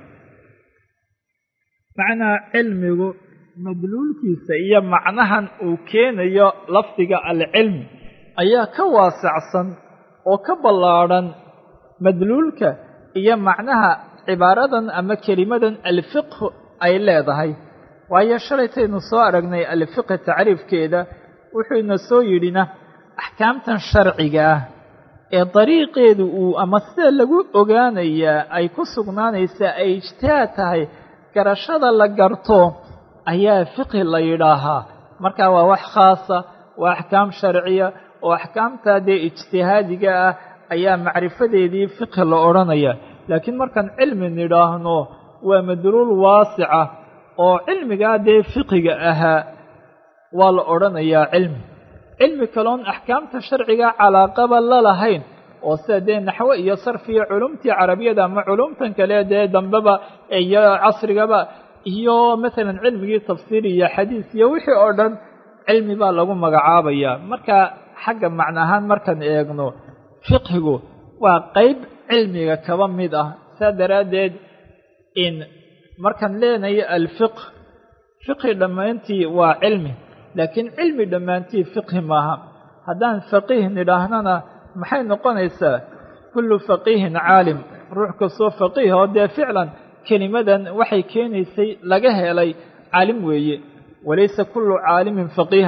macnaa cilmigu madluulkiisa iyo macnahan uu keenayo lafdiga alcilmi ayaa ka waasacsan oo ka ballaadhan madluulka iyo macnaha cibaaradan ama kelimadan alfiqhu ay leedahay waayo shalaytaynu soo aragnay alfiqhi tacriifkeeda wuxuuna soo yidhina axkaamtan sharciga ah ee dariiqeedu uu ama sida lagu ogaanayaa ay ku sugnaanaysaa ay ijtihaad tahay garashada la garto ayaa fiqhi la yidhaahaa marka waa wax khaasa waa axkaam sharciya oo axkaamtaa dee ijtihaadiga ah ayaa macrifadeedii fiqhi la odhanaya laakiin markaan cilmi nidhaahno waa madluul waasica oo cilmigaa dee fiqiga ahaa waa la odhanayaa cilmi cilmi kaloon axkaamta sharciga calaaqaba la lahayn oo sida dee naxwo iyo sarfiya culumtii carabiyada ama culumtan kale dee dambeba iyo casrigaba iyo masalan cilmigii tafsiir iyo xadiis iyo wixii oo dhan cilmi baa lagu magacaabayaa marka xagga macno ahaan markaan eegno fiqhigu waa qeyb cilmiga kaba mid ah saa daraaddeed in markaan leenayo alfiqh fiqhi dhammaantii waa cilmi laakiin cilmi dhammaantii fiqhi maaha haddaan faqiih nidhaahnana maxay noqonaysaa kullu faqiihin caalim ruux kastoo faqiih oo dee ficlan kelimadan waxay keenaysay laga helay caalim weeye walaysa kullu caalimin faqiihan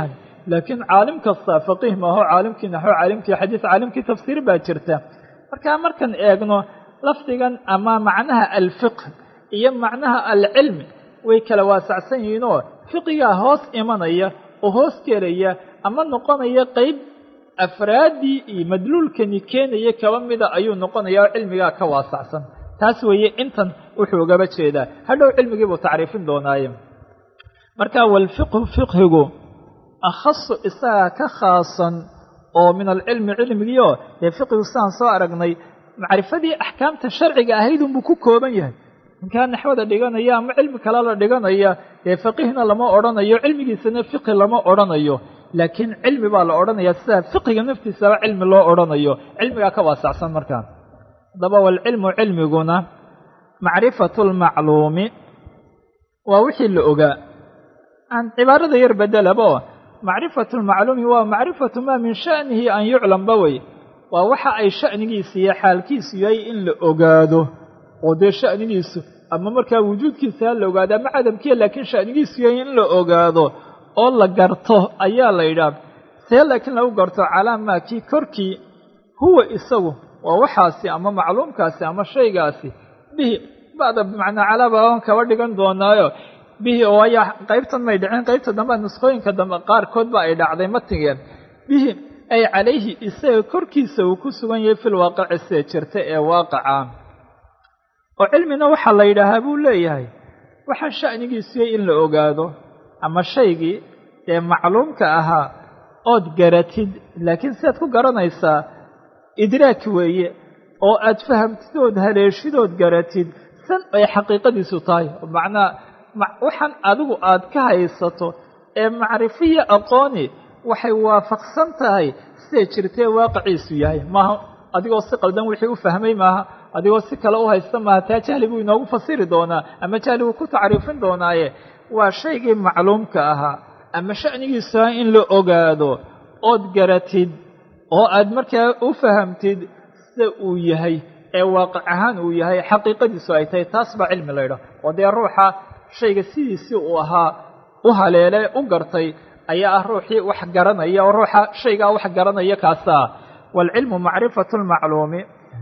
laakiin caalim kasta faqiih maaho caalimkii naxo caalimkii xadiis caalimkii tafsiir baa jirta marka markaan eegno lafdigan ama macnaha alfiqh iyo macnaha alcilmi way kala waasacsan yihiinoo fiqigaa hoos imanaya oo hoos gelaya ama noqonaya qeyb afraaddii iyo madluulkani keenaya kaba mida ayuu noqonaya oo cilmigaa ka waasacsan taas weeye intan wuxuu ugaba jeedaa hadhow cilmigii buu tacriifin doonaaye marka walfiqhu fiqhigu akhasu isagaa ka khaasan oo min alcilmi cilmigiioo dee fiqhigu sidaan soo aragnay macrifadii axkaamta sharciga ahayd unbuu ku kooban yahay ninkaa naxwada dhiganaya ama cilmi kale la dhiganaya dee faqihna lama odhanayo cilmigiisana fiqhi lama odhanayo laakiin cilmi baa la odhanaya sida fiqiga naftiisaba cilmi loo odhanayo cilmigaa ka waasacsan markaa haddaba walcilmu cilmiguna macrifatu lmacluumi waa wixii la ogaa aan cibaarada yar bedelaba oo macrifatu lmacluumi waa macrifatu maa min sha'nihi an yuclamba wey waa waxa ay sha'nigiisa iyo xaalkiisu yahay in la ogaado oo dee sha'nigiisu ama markaa wujuudkiisa ha la ogaado ama cadamkiia laakiin sha'nigiisu yahay in la ogaado oo la garto ayaa la yidhaah see laakiin lagu garto calaa maa kii korkii huwa isagu waa waxaasi ama macluumkaasi ama shaygaasi bihi bacda bimacnaa calaa baaban kaba dhigan doonaayo bihi oo ayaa qaybtan may dhicin qaybta dambe nusqooyinka dambe qaarkood ba ay dhacday matigeen bihi ay calayhi isaga korkiisa uu ku sugan yahay fil waaqici sida jirta ee waaqaca oo cilmina waxaa la yidhaahaa buu leeyahay waxaan sha'nigiisuyay in la ogaado ama shaygii dee macluumka ahaa ood garatid laakiin sidaad ku garanaysaa idraak weeye oo aad fahamtid ood haleeshid ood garatid san ay xaqiiqadiisu tahay macnaa waxaan adigu aad ka haysato ee macrifiya aqooni waxay waafaqsan tahay siday jirtee waaqiciisu yahay maaha adigoo si qaldan wixii u fahmay maaha adigoo si kale u haysta maaha taa jahli buu inoogu fasiri doonaa ama jahli buu ku tacriifin doonaaye waa shaygii macluumka ahaa ama sha'nigiisu ah in la ogaado ood garatid oo aad markaa u fahamtid sida uu yahay ee waaqic ahaan uu yahay xaqiiqadiisu ay tahay taas baa cilmi laydhaah oo dee ruuxa shayga sidiisii uu ahaa u haleele u gartay ayaa ah ruuxii wax garanaya oo ruuxa shaygaa wax garanaya kaasa ah waalcilmu macrifatu lmacluumi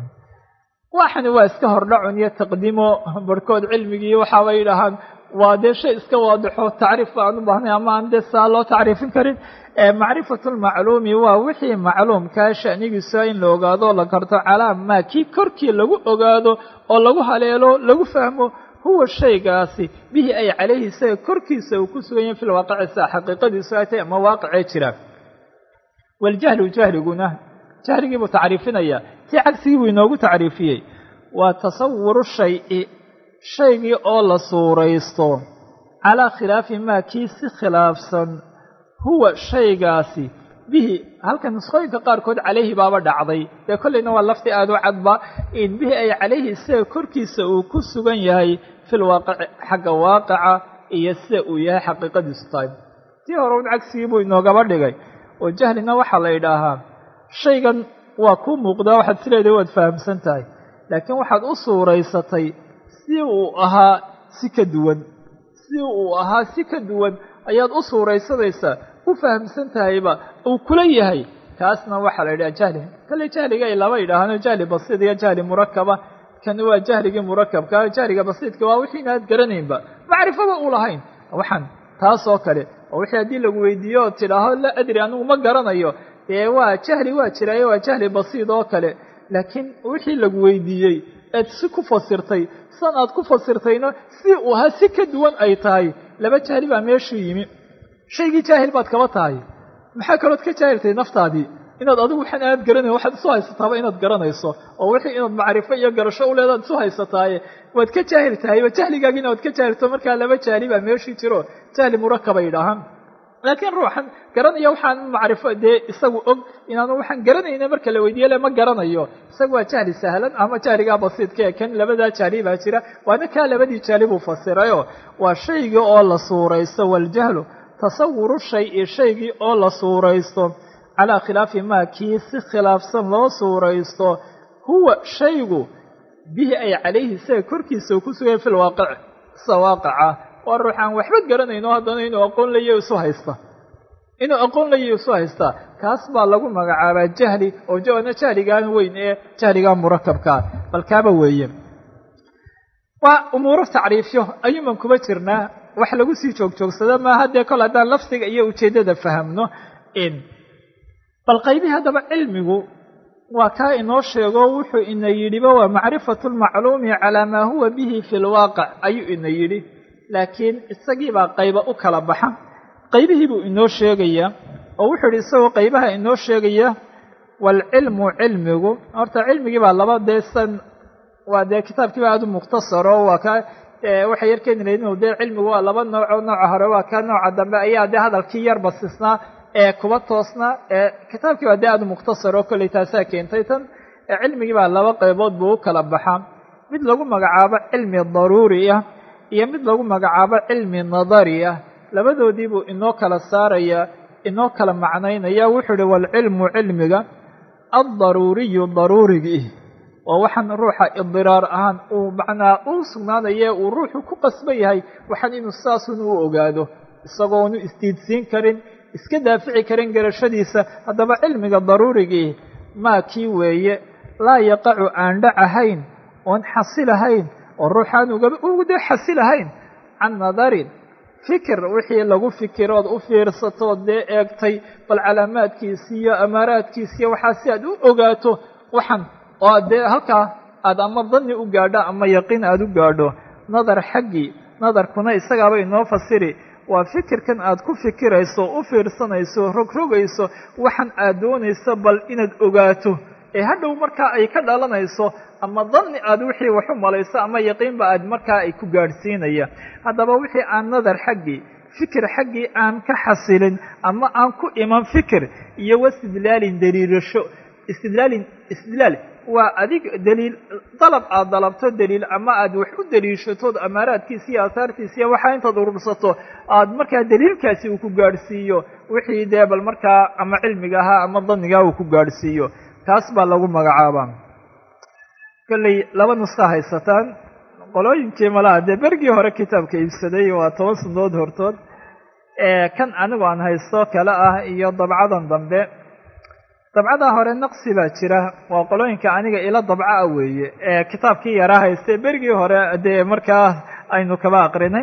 waxani waa iska hordhacun iyo taqdiimo barhkood cilmigii waxaabay yidhaahaan waa dee shay iska waadixo tacriif aan u baahnay ama aan dee saa loo tacriifin karin macrifatu lmacluumi waa wixii macluumkaa sha'nigiisa in la ogaado o la garto calaa maa kii korkii lagu ogaado oo lagu haleelo lagu fahmo huwa shaygaasi bihi ay calayhi isaga korkiisa uu ku sugan yahay fil waaqicisa xaqiiqadiisu ay tahay ama waaqicee jira waljahlu jahliguna jahligii buu tacriifinayaa tii cagsigii buu inoogu tacriifiyey waa tasawuru shayi shaygii oo la suuraysto calaa khilaafi maa kii si khilaafsan huwa shaygaasi bihi halkan nusqooyinka qaarkood calayhi baaba dhacday dee kollayna waa lafti aada u cadba in bihi ay calayhi isaga korkiisa uu ku sugan yahay fil waaqici xagga waaqica iyo sida uu yahay xaqiiqadiisu tahay tii hore un cagsigii buu inoogaba dhigay oo jahlina waxaa la yidhaahaa shaygan waa kuu muuqdaa waxaad sileedahay waad fahamsan tahay laakiin waxaad u suuraysatay si uu ahaa si ka duwan si uu ahaa si ka duwan ayaad u suuraysanaysaa u fahamsan tahayba uu kula yahay kaasna waxaa la yidhaha jahli kale jahliga ay laba yidhaahaano jahli basiid iyo jahli murakaba kani waa jahligii murakabka jahliga basiidka waa wixii inaad garanaynba macrifaba u lahayn waxaan taas oo kale oo wixii haddii lagu weydiiyo oo tidhaaho la adri anigu ma garanayo dee waa jahli waa jiraayo waa jahli basiid oo kale laakiin wixii lagu weydiiyey eed si ku fasirtay san aad ku fasirtayna si uu ahaa si ka duwan ay tahay laba jahli baa meeshuu yimi shaygii jaahil baad kaba tahay maxaa kalood ka jaahiltay naftaadii inaad adigu waxaan aad garanayn waxaad isu haysataaba inaad garanayso oo wixii inaad macrifo iyo garasho u leedaad isu haysataaye waad ka jaahil tahayba jahligaagiina waad ka jaahilto markaa laba jahli baa meeshii jiro jahli murakaba yidhaahaan laakiin ruuxan garanaya waxaan macrifo dee isagu og inaanu waxaan garanayna marka la weydiiye le ma garanayo isagu waa jahli sahlan ama jahligaa basiidka ee kan labadaa jahli baa jira waana kaa labadii jahli buu fasirayo waa shaygii oo la suuraysto waljahlu tasawuru shay-i shaygii oo la suuraysto calaa khilaafi maa kii si khilaafsan loo suuraysto huwa shaygu bihi ay calayhi isaga korkiisa uu ku sugaya fil waaqic sida waaqaca waa ruux aan waxba garanayno haddana inuu aqoon layo isu haysta inuu aqoon layi isu haystaa kaas baa lagu magacaabaa jahli oo jana jahligaan weyn ee jahligaa murakabkaa bal kaaba weeye waa umuuro tacriifyo ayuuman kuma jirnaa wax lagu sii joogjoogsada maaha dee kol haddaan lafdiga iyo ujeeddada fahamno in bal qaybihii haddaba cilmigu waa kaa inoo sheego wuxuu ina yidhiba waa macrifatu lmacluumi calaa maa huwa bihi fi lwaaqic ayuu ina yidhi laakiin isagiibaa qayba u kala baxa qaybihii buu inoo sheegayaa oo wuxuu yidhi isagoo qaybaha inoo sheegaya waalcilmu cilmigu horta cilmigii baa laba dee san waa dee kitaabkiiba aada u mukhtasaro waa ka waxay yar keeni lahayd inuu dee cilmigu waa laba nooco nooca hore waa ka nooca dambe ayaa dee hadalkii yar basisnaa ee kuba toosnaa ee kitaabkii baa dee aada u mukhtasaro kolley taasaa keentay tan cilmigii baa laba qaybood buu u kala baxaa mid lagu magacaabo cilmi daruuri ah iyo mid lagu magacaabo cilmi nadari ah labadoodii buu inoo kala saarayaa inoo kala macnaynaya wuxuu ihi waalcilmu cilmiga addaruuriyu daruurigii waa waxaan ruuxa idiraar ahaan uu macnaa u sugnaanaye uu ruuxu ku qasban yahay waxaan inuu saasun u ogaado isagoonu isdiidsiin karin iska daafici karin garashadiisa haddaba cilmiga daruurigii maa kii weeye laa yaqacu aan dhacahayn oon xasilahayn oo ruuxaan ugu dee xasilahayn can nadarin fikir wixii lagu fikirood u fiirsatood dee eegtay bal calaamaadkiisi iyo amaaraadkiisiiyo waxaa si aad u ogaato waxan oo dee halkaa aad ama danni u gaadho ama yaqiin aada u gaadho nadar xaggii nadarkuna isagaaba inoo fasiri waa fikirkan aad ku fikirayso u fiirsanayso rogrogayso waxan aad doonayso bal inaad ogaato ee hadhow markaa ay ka dhalanayso ama danni aad wixii wax u malayso ama yaqiinba aad markaa ay ku gaadhsiinaya haddaba wixii aan nadar xaggii fikir xaggii aan ka xasilin ama aan ku iman fikir iyo wastidlaalin daliilasho istidlaalin istidlaal waa adig daliil dalab aad dalabto daliil ama aad wax u daliishatood amaaraadkiisa iyo aahaartiisa iyo waxaa intaad urursato aad markaa daliilkaasi uu ku gaadhsiiyo wixii dee bal markaa ama cilmiga ahaa ama danigaa uu ku gaadhsiiyo taas baa lagu magacaabaa kolley laba nuska haysataan qolooyinkii malaha dee bergii hore kitaabka iibsaday waa toban sanadood hortood kan anigu aan haysto kale ah iyo dabcadan dambe dabcadaa hore naqsi baa jira waa qolooyinka aniga ila dabca a weeye ee kitaabkii yaraa haystay berigii hore dee markaa aynu kaba aqrinay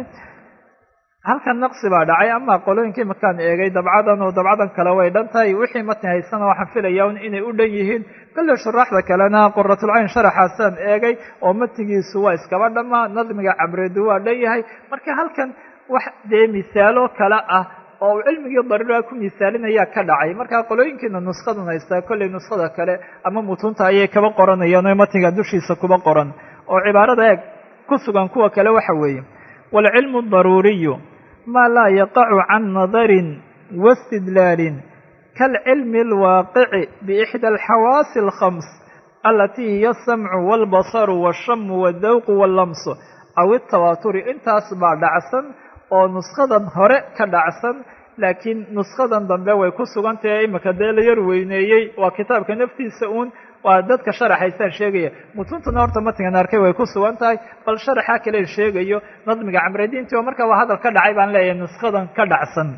halkan naqsi baa dhacay ama qolooyinkii markaan eegay dabcadan oo dabcadan kale way dhan tahay wixii matni haysana waxaan filaya un inay u dhan yihiin kolle shuraaxda kalena quratulcayn sharaxaasaan eegay oo matnigiisu waa iskaba dhamaa nadmiga cabreedu waa dhan yahay marka halkan wax dee misaalo kale ah oo uu cilmigii daruura ku misaalinayaa ka dhacay markaa qolooyinkiina nuskadan haystaa kolley nuskada kale ama mutunta ayay kaba qoranayaan oo matniga dushiisa kuba qoran oo cibaarada eeg ku sugan kuwa kale waxa weeye waalcilmu daruuriyu maa laa yaqacu can nadarin wastidlaalin kaalcilmi alwaaqici biixdى alxawaasi alkhams alatii hiya asamcu waalbasaru waashamu waaldawqu waallamsu aw itawaaturi intaas baa dhacsan oo nuskadan hore ka dhacsan laakiin nuskadan dambe way ku sugan tahay imika dee la yar weyneeyey waa kitaabka naftiisa uun waa dadka sharaxaysaan sheegaya mutuntuna horta matnigan arkay way ku sugan tahay bal sharaxa kale sheegayo nadmiga camrediinti oo markaa waa hadal ka dhacay baan leeyahay nuskadan ka dhacsan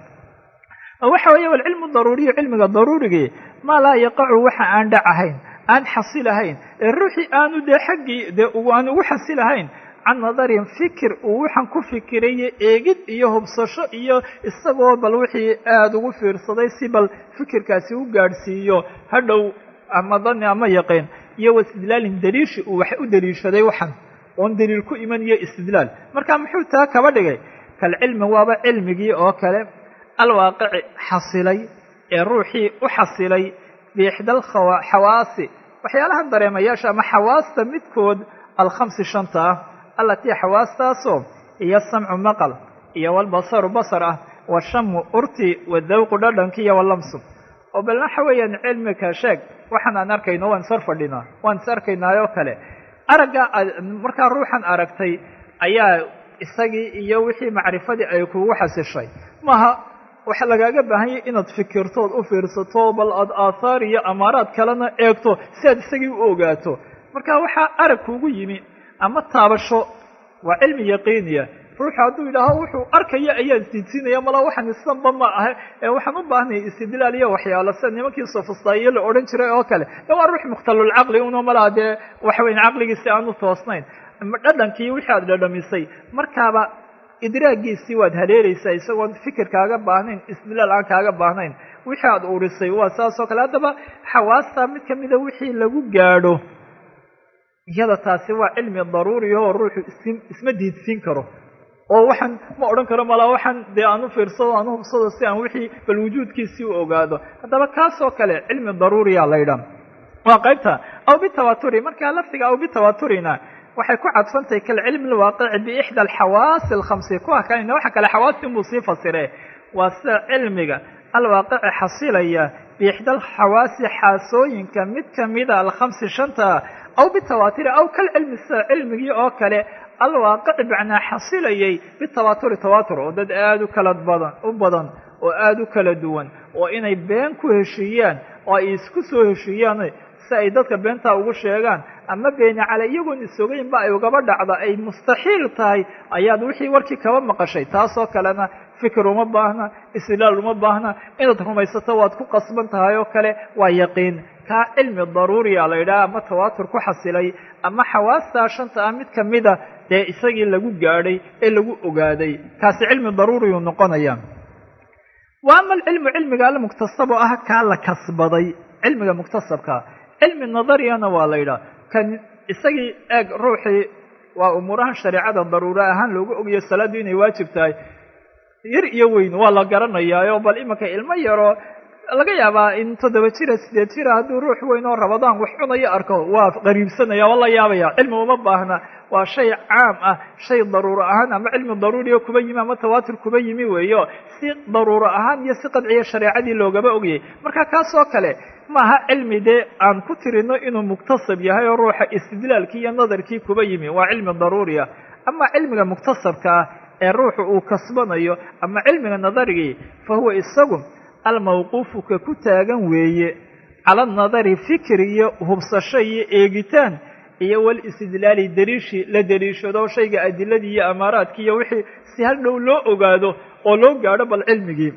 waxa weeye walcilmu daruuriyu cilmiga daruurigii maa laa yaqacu waxa aan dhacahayn aan xasilahayn ee ruuxii aanu dee xaggii dee aan ugu xasilahayn can nadarin fikir uu waxaan ku fikirayo eegid iyo hubsasho iyo isagoo bal wixii aada ugu fiirsaday si bal fikirkaasi u gaadhsiiyo hadhow ama dani ama yaqiin iyo wastidlaalin daliishi uu wax u daliishaday waxan oon daliil ku iman iyo istidlaal marka muxuu taa kaba dhigay kalcilmi waaba cilmigii oo kale alwaaqici xasilay ee ruuxii u xasilay biixdal xawaasi waxyaalahan dareemayaasha ama xawaasta midkood alkhamsi shanta ah alatii xawaastaasoo iyo samcu maqal iyo walbasaru basar ah washamu urti wadawqu dhadhanki iyo walamsu oo bal waxa weeyaan cilmika sheeg waxaan aan arkayno waan is hor fadhinaa waan is arkaynaayoo kale aragga markaa ruuxan aragtay ayaa isagii iyo wixii macrifadii ay kugu xasishay maaha waxa lagaaga baahanyay inaad fikirtood u fiirsato bal aad aathaar iyo amaaraad kalena eegto si aad isagii u ogaato marka waxaa arag kuugu yimi ama taabasho waa cilmi yaqiiniya ruuxu hadduu yidhaaho wuxuu arkaya ayaan isdiidsiinaya mala waxaan isanba ma ahe ee waxaan u baahnay istidlaal iyo waxyaalo sida nimankii sofistaiyo la odhan jiray oo kale de waa ruux mukhtalulcaqli uno malaa dee waxa weyan caqligiisi aanu toosnayn dhadhankii wixii aad dhadhamisay markaaba idraagiisii waad haleelaysaa isagoon fikir kaaga baahnayn istidlaal aan kaaga baahnayn wixii aada urisay waa saas oo kale haddaba xawaastaa mid kamida wixii lagu gaadho iyada taasi waa cilmi daruuri oo ruuxu is isma diidsiin karo oo waxaan ma odhan karo malaa waxaan dee aan u fiirsado aan u hubsado si aan wixii bal wujuudkiisii u ogaado haddaba kaas oo kale cilmi daruuriya la ydhaa waa qaybta aw bitawaturi markaa lafdiga aw bitawaturina waxay ku cadfantahay kalcilmi lwaaqici biixda alxawaasi alkhamsi kuwa kalena waxa kale xawaasti inbuu sii fasire waa sida cilmiga alwaaqici xasilaya biixda alxawaasi xaasooyinka mid kamida alkhamsi shanta aw bitawatiri aw kalcilmi sida cilmigii oo kale alwaaqici macnaa xasilayay bitawaturi tawatur oo dad aada u kala badan u badan oo aada u kala duwan oo inay been ku heshiiyaan oo ay isku soo heshiiyaan si ay dadka beentaa ugu sheegaan ama beeni cale iyagoon isogaynba ay ugaba dhacda ay mustaxiil tahay ayaad wixii warkii kaba maqashay taasoo kalena fikir uma baahna istidlaal uma baahna inaad rumaysato waad ku qasban tahay oo kale waa yaqiin kaa cilmi daruuriya la yidhaha ama tawaatur ku xasilay ama xawaastaa shanta ah mid kamida dee isagii lagu gaadhay ee lagu ogaaday kaasi cilmi daruuriyuu noqonaya wa ama alcilmu cilmiga almuktasab oo ah kaa la kasbaday cilmiga muktasabka cilmi nadariyana waa la yidhaha kan isagii eeg ruuxii waa umuurahan shareecada daruura ahaan loogu ogayo salaaddu inay waajib tahay yar iyo weyn waa la garanayaayo bal imanka ilmo yaroo laga yaabaa in toddoba jira sideed jira hadduu ruux weyn oo rabadaan wax cunayo arko waa qariibsanaya waa la yaabaya cilmi uma baahna waa shay caam ah shay daruuro ahaan ama cilmi daruuriyo kuba yimi ama tawaatur kuba yimi weeyo si daruuro ahaan iyo si qadciya shareecadii loogaba ogayay marka kaas oo kale maaha cilmi dee aan ku tirino inuu muktasab yahay oo ruuxa istidlaalkii iyo nadarkii kuba yimi waa cilmi daruuriya ama cilmiga muktasabka ah ee ruuxu uu kasbanayo ama cilmiga nadarigii fa huwa isagu almawquufu ka ku taagan weeye cala nadari fikir iyo hubsasho iyo eegitaan iyo wal istidlaali dariishi la dariishado shayga adiladii iyo amaaraadkii iyo wixii si hal dhow loo ogaado oo loo gaadho bal cilmigii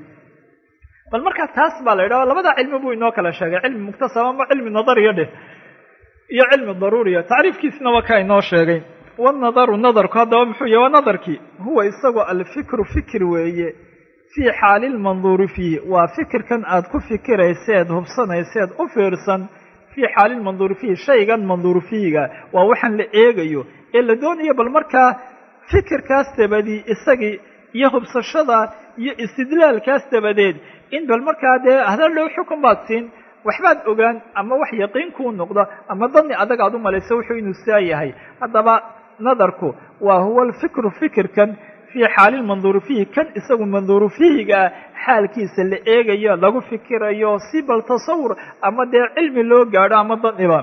bal markaa taas baa la yidhaha labada cilmi buu inoo kala sheegay cilmi muktasab ama cilmi nadariya dheh iyo cilmi daruuriya tacriifkiisna waa kaa inoo sheegay wanadaru nadarku haddaba muxuu yahy waa nadarkii huwa isagoo alfikru fikir weeye fii xaali lmanduuri fiihi waa fikirkan aad ku fikirayseed hubsanayseed u fiirsan fii xaali lmanduuri fiihi shaygan manduur fiihiga waa waxaan la eegayo ee la doonayo bal markaa fikirkaas dabadii isagii iyo hubsashada iyo istidlaalkaas dabadeed in bal markaa dee hadal dhow xukun baad siin waxbaad ogaan ama wax yaqiin kuu noqdo ama dani adag aad u malayso wuxuu inuu saa yahay haddaba nadarku waa huwa alfikru fikirkan fii xaali lmanduuri fiihi kan isagu manduuru fiihiga ah xaalkiisa la eegayo lagu fikirayo si bal tasawur ama dee cilmi loo gaadho ama daniba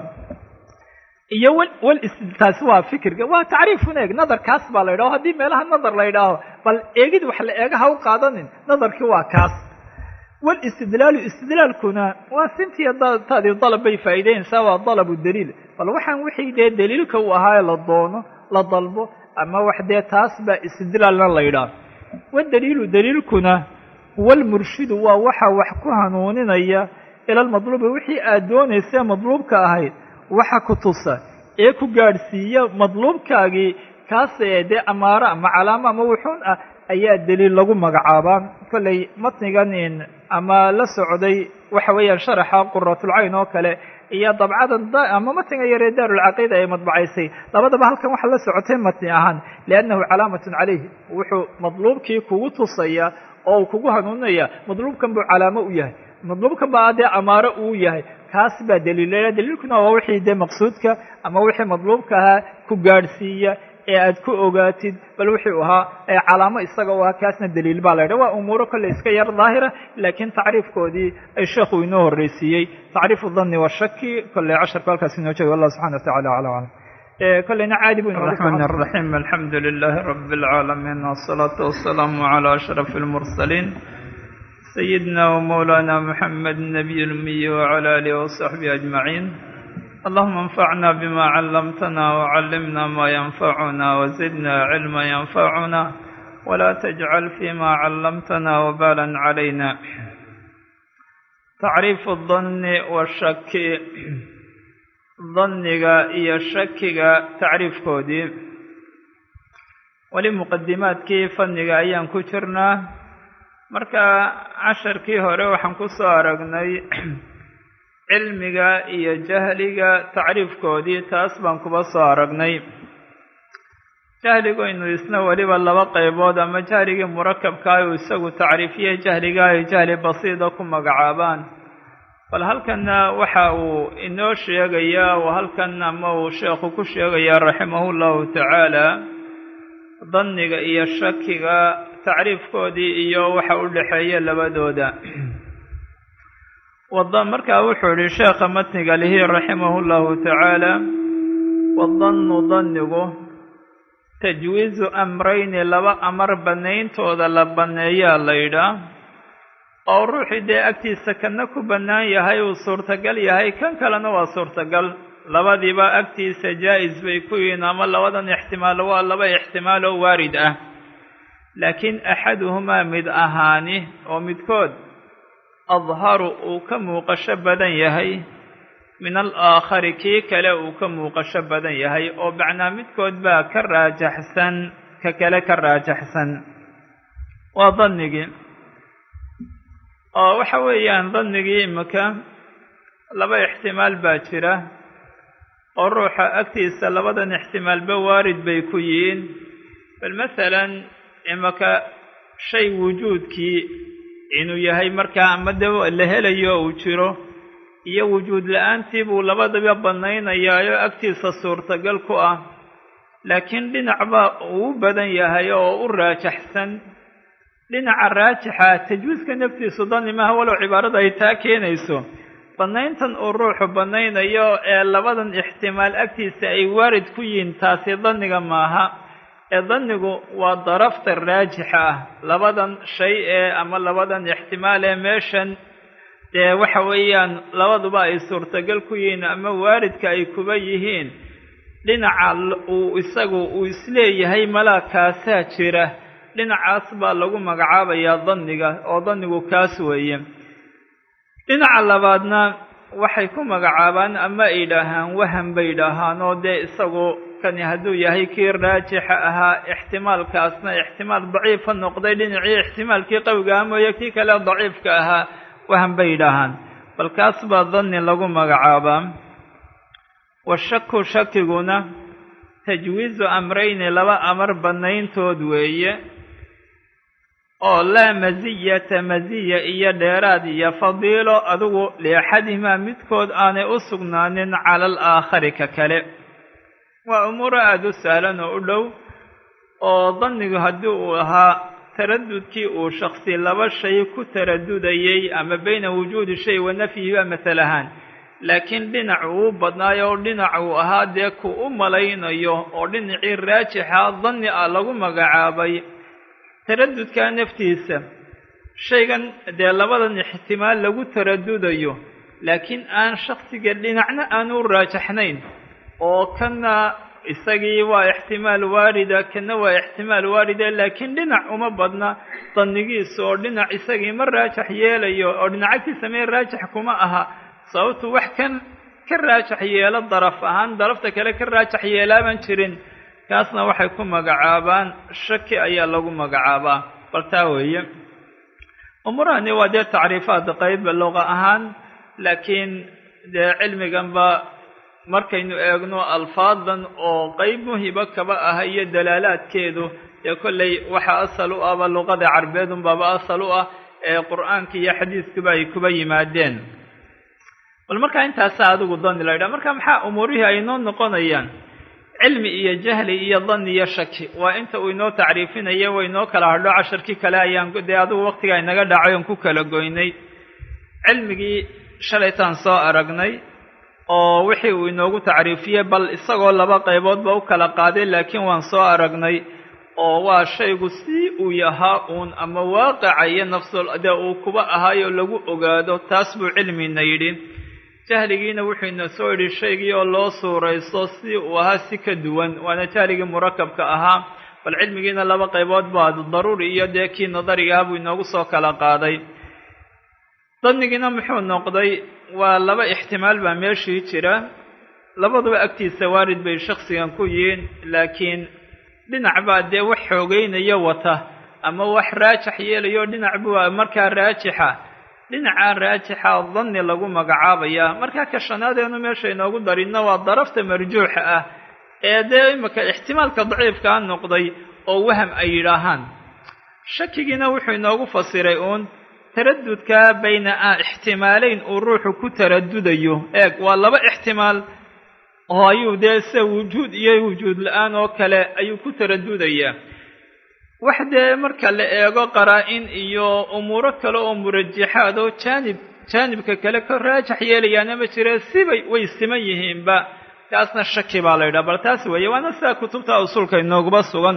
iyo wal taasi waa fikirka waa tacriifun eeg nadarkaas baa la yidhaho haddii meelaha nadar la yidhaaho bal eegid wax la eega ha u qaadanin nadarkii waa kaas walistidlaalu istidlaalkuna waa sintiya taadii dalab bay faa'iideynaysaa waa dalabu daliil bal waxaan wixii dee daliilka u ahaa la doono la dalbo ama wax dee taas baa istidlaalna la yidhaah wadaliilu daliilkuna huwa almurshidu waa waxa wax ku hanuuninaya ila lmadluubi wixii aad doonaysee madluubka ahayd waxa ku tusa ee ku gaadhsiiya madluubkaagii kaas ee dee amaaro ama calaamo ama wuxuun ah ayaa daliil lagu magacaabaa kollay matnigan ama la socday waxa weeyaan sharaxa quratulcayn oo kale iyo dabcadan ama matniga yaree daarulcaqiida ay madbacaysay labadaba halkan waxaa la socotay matni ahaan liannahu calaamatun calayh wuxuu madluubkii kugu tusaya oo uu kugu hanuuninaya madluubkan buu calaamo u yahay madluubkan baa dee amaaro uu yahay kaas baa daliilaya daliilkuna waa wixii dee maqsuudka ama wixii madluubka ahaa ku gaadhsiiya ee aad ku ogaatid bal wuxuu ahaa ee calaamo isaga u ahaa kaasna daliil baa la yidhaha waa umuuro kolley iska yar daahira laakiin tacriifkoodii ay sheekhu inoo horreysiiyey tacriifu dhanni washaki kolley casharku halkaas inoo jooga wallah subxana wa tacala aclam aclam kolleyna caadi buu الرحمن الرحيم الحمد لله رب العالمين والصلاة والسلام على أشرف المرسلين سيدنا ومولانا محمد النبي الأمي وعلى آله وصحبه أجمعين اللهم انفعنا بما علمتنا وعلمنا ما ينفعنا وزدنا علما ينفعنا ولا تجعل فيما علمتنا وبالا علينا tacriifu danni washaki danniga iyo shakiga tacriifkoodii weli muqadimaadkii fanniga ayaan ku jirnaa marka casharkii hore waxaan ku soo aragnay cilmiga iyo jahliga tacriifkoodii taas baan kuba soo aragnay jahligaynu isna weliba laba qaybood ama jahligii murakabkaa uu isagu tacriifiyey jahliga ay jahli basiida ku magacaabaan bal halkanna waxa uu inoo sheegayaa oo halkan ama uu sheekhu ku sheegayaa raximahu llahu tacaala danniga iyo shakiga tacriifkoodii iyo waxa u dhexeeya labadooda wada markaa wuxuu yihi sheekha matniga lihi raximahu llahu tacaala wadannu dannigu tajwiizu amrayni laba amar bannayntooda la banneeyaa la yidhaah oo ruuxii dee agtiisa kana ku bannaan yahay uu suurtagal yahay kan kalena waa suurtagal labadiiba agtiisa jaa-is bay ku yihiin ama labadan ixtimaal waa laba ixtimaal oo waarid ah laakiin axaduhumaa mid ahaani oo midkood adharu uu ka muuqasho badan yahay min alaakhari kii kale uu ka muuqasho badan yahay oo macnaa midkood baa ka raajaxsan ka kale ka raajaxsan waa dannigii oo waxa weeyaan dannigii imika laba ixtimaal baa jira oo ruuxa agtiisa labadan ixtimaalba waarid bay ku yihiin bal masalan imika shay wujuudkii inuu yahay markaa ama de la helayo uu jiro iyo wujuud la-aantii buu labadaba bannaynayaayoo agtiisa suurtagal ku ah laakiin dhinacba uu u badan yahay oo u raajaxsan dhinaca raajixa tajwiiska naftiisu danni maaha walow cibaarada ay taa keenayso bannayntan uu ruuxu bannaynayo ee labadan ixtimaal agtiisa ay waarid ku yihiin taasi danniga maaha ee dannigu waa darafta raajixa ah labadan shay ee ama labadan ixtimaal ee meeshan dee waxa weeyaan labaduba ay suurtagal ku yihiin ama waaridka ay kuba yihiin dhinaca uu isagu uu isleeyahay malaa kaasaa jira dhinacaas baa lagu magacaabayaa danniga oo dannigu kaas weeye dhinaca labaadna waxay ku magacaabaan ama ay idhaahaan waham bay idhaahaan oo dee isagu kani hadduu yahay kii raajixa ahaa ixtimaalkaasna ixtimaal daciifa noqday dhinacii ixtimaalkii qawiga ah mooye kii kale daciifka ahaa waham bay idhaahaan bal kaas baa danni lagu magacaabaa washaku shakiguna tajwiizu amrayni laba amar bannayntood weeye oo laa masiyata masiya iyo dheeraad iyo fadiilo adigu liaxadihimaa midkood aanay u sugnaanin cala alaakhari ka kale waa umuuro aada u sahlan oo u dhow oo dannigu haddii uu ahaa taradudkii uu shaksi laba shay ku taradudayey ama bayna wujuudi shay wa nafyihiba masal ahaan laakiin dhinac uu badnaayo oo dhinac uu ahaa dee ku u malaynayo oo dhinacii raajixa danni ah lagu magacaabay taradudkaa naftiisa shaygan dee labadan ixtimaal lagu taradudayo laakiin aan shaksiga dhinacna aan u raajaxnayn oo kana isagii waa ixtimaal waarida kana waa ixtimaal waarida laakiin dhinac uma badna dannigiisa oo dhinac isagii ma raajax yeelayo oo dhinacagtiisa mee raajax kuma aha sababtu wax kan ka raajax yeelo daraf ahaan darafta kale ka raajax yeelaaban jirin kaasna waxay ku magacaabaan shaki ayaa lagu magacaabaa bal taa weeye umurahani waa dee tacriifaad qayb luqa ahaan laakiin dee cilmiganba markaynu eegno alfaadan oo qeyb muhiba kaba ah iyo dalaalaadkeedu dee kolley waxa asal u ahba luqada carbeed unbaaba asal u ah ee qur'aanka iyo xadiiskuba ay kuba yimaadeen bal markaa intaasaa adigu dani la yidhaha marka maxaa umuurihii ay noo noqonayaan cilmi iyo jahli iyo dani iyo shaki waa inta uu inoo tacriifinayo way inoo kala hadho casharkii kale ayaan dee adigu waqtiga inaga dhacay oon ku kala goynay cilmigii shalaytaan soo aragnay oo wixii uu inoogu tacriifiyey bal isagoo laba qayboodba u kala qaaday laakiin waan soo aragnay oo waa shaygu si uu yahaa uun ama waaqica iyo nafsul dee uu kuba ahaayoo lagu ogaado taas buu cilmina yidhi jahligiina wuxuu ina soo yidhi shaygii oo loo suuraysto si uu ahaa si ka duwan waana jahligii murakabka ahaa bal cilmigiina laba qaybood baa daruuri iyo dee kii nadarigaah buu inoogu soo kala qaaday dannigiina muxuu noqday waa laba ixtimaal baa meeshii jira labaduba agtiisa waarid bay shaksigan ku yihiin laakiin dhinac baa dee wax xoogeynayo wata ama wax raajix yeelayo dhinac buu markaa raajixa dhinacaa raajixa danni lagu magacaabayaa markaa ka shanaadeenu meesha inoogu darinna waa darafta marjuuxa ah ee dee imika ixtimaalka daciifkaa noqday oo waham ay yidhaahaan shakigiina wuxuu inoogu fasiray uun taradudka bayna a ixtimaaleyn uu ruuxu ku taradudayo eeg waa laba ixtimaal oo ayuu dee sida wujuud iyo wujuud la-aan oo kale ayuu ku taradudayaa wax dee marka la eego qaraa-in iyo umuuro kale oo murajaxaad oo jaanib jaanibka kale ka raajax yeelayaana ma jire sibay way siman yihiinba taasna shaki baa la yidhaha bal taas weeye waana sidaa kutubta usuulka inooguba sugan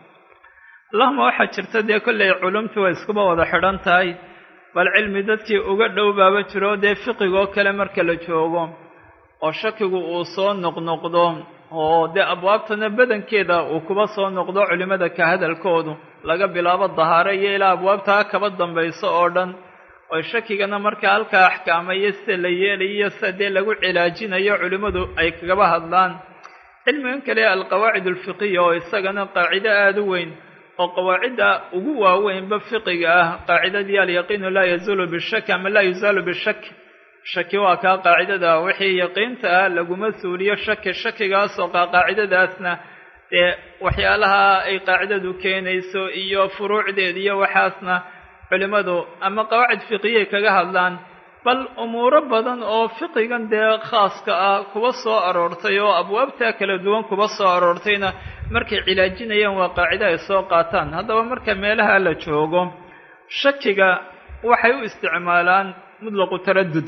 allahuma waxaa jirta dee kollay culumtii way iskuba wada xidhan tahay bal cilmi dadkii uga dhow baaba jiro dee fiqigoo kale marka la joogo oo shakigu uu soo noqnoqdo oo dee abwaabtana badankeeda uu kuba soo noqdo culimmada ka hadalkoodu laga bilaabo dahaare iyo ilaa abwaabtaa kaba dambayso oo dhan oo shakigana markaa halkaa axkaamayo sida la yeelayo sida dee lagu cilaajinayo culimmadu ay kagaba hadlaan cilmigan kale alqawaacid alfiqiya oo isagana qaacido aada u weyn oo qawaacidda ugu waaweynba fiqiga ah qaacidadii alyaqiinu laa yazuulu bishaki ama laa yuzaalu bishak shaki waa kaa qaacidada wixii yaqiinta ah laguma suuliyo shaki shakigaasoo kaa qaacidadaasna dee waxyaalaha ay qaacidadu keenayso iyo furuucdeed iyo waxaasna culimmadu ama qawaacid fiqiyay kaga hadlaan bal umuuro badan oo fiqigan dee khaaska ah kuba soo aroortay oo abwaabta kala duwan kuba soo aroortayna markay cilaajinayaan waa qaacido ay soo qaataan haddaba marka meelaha la joogo shakiga waxay u isticmaalaan mutlaqu taradud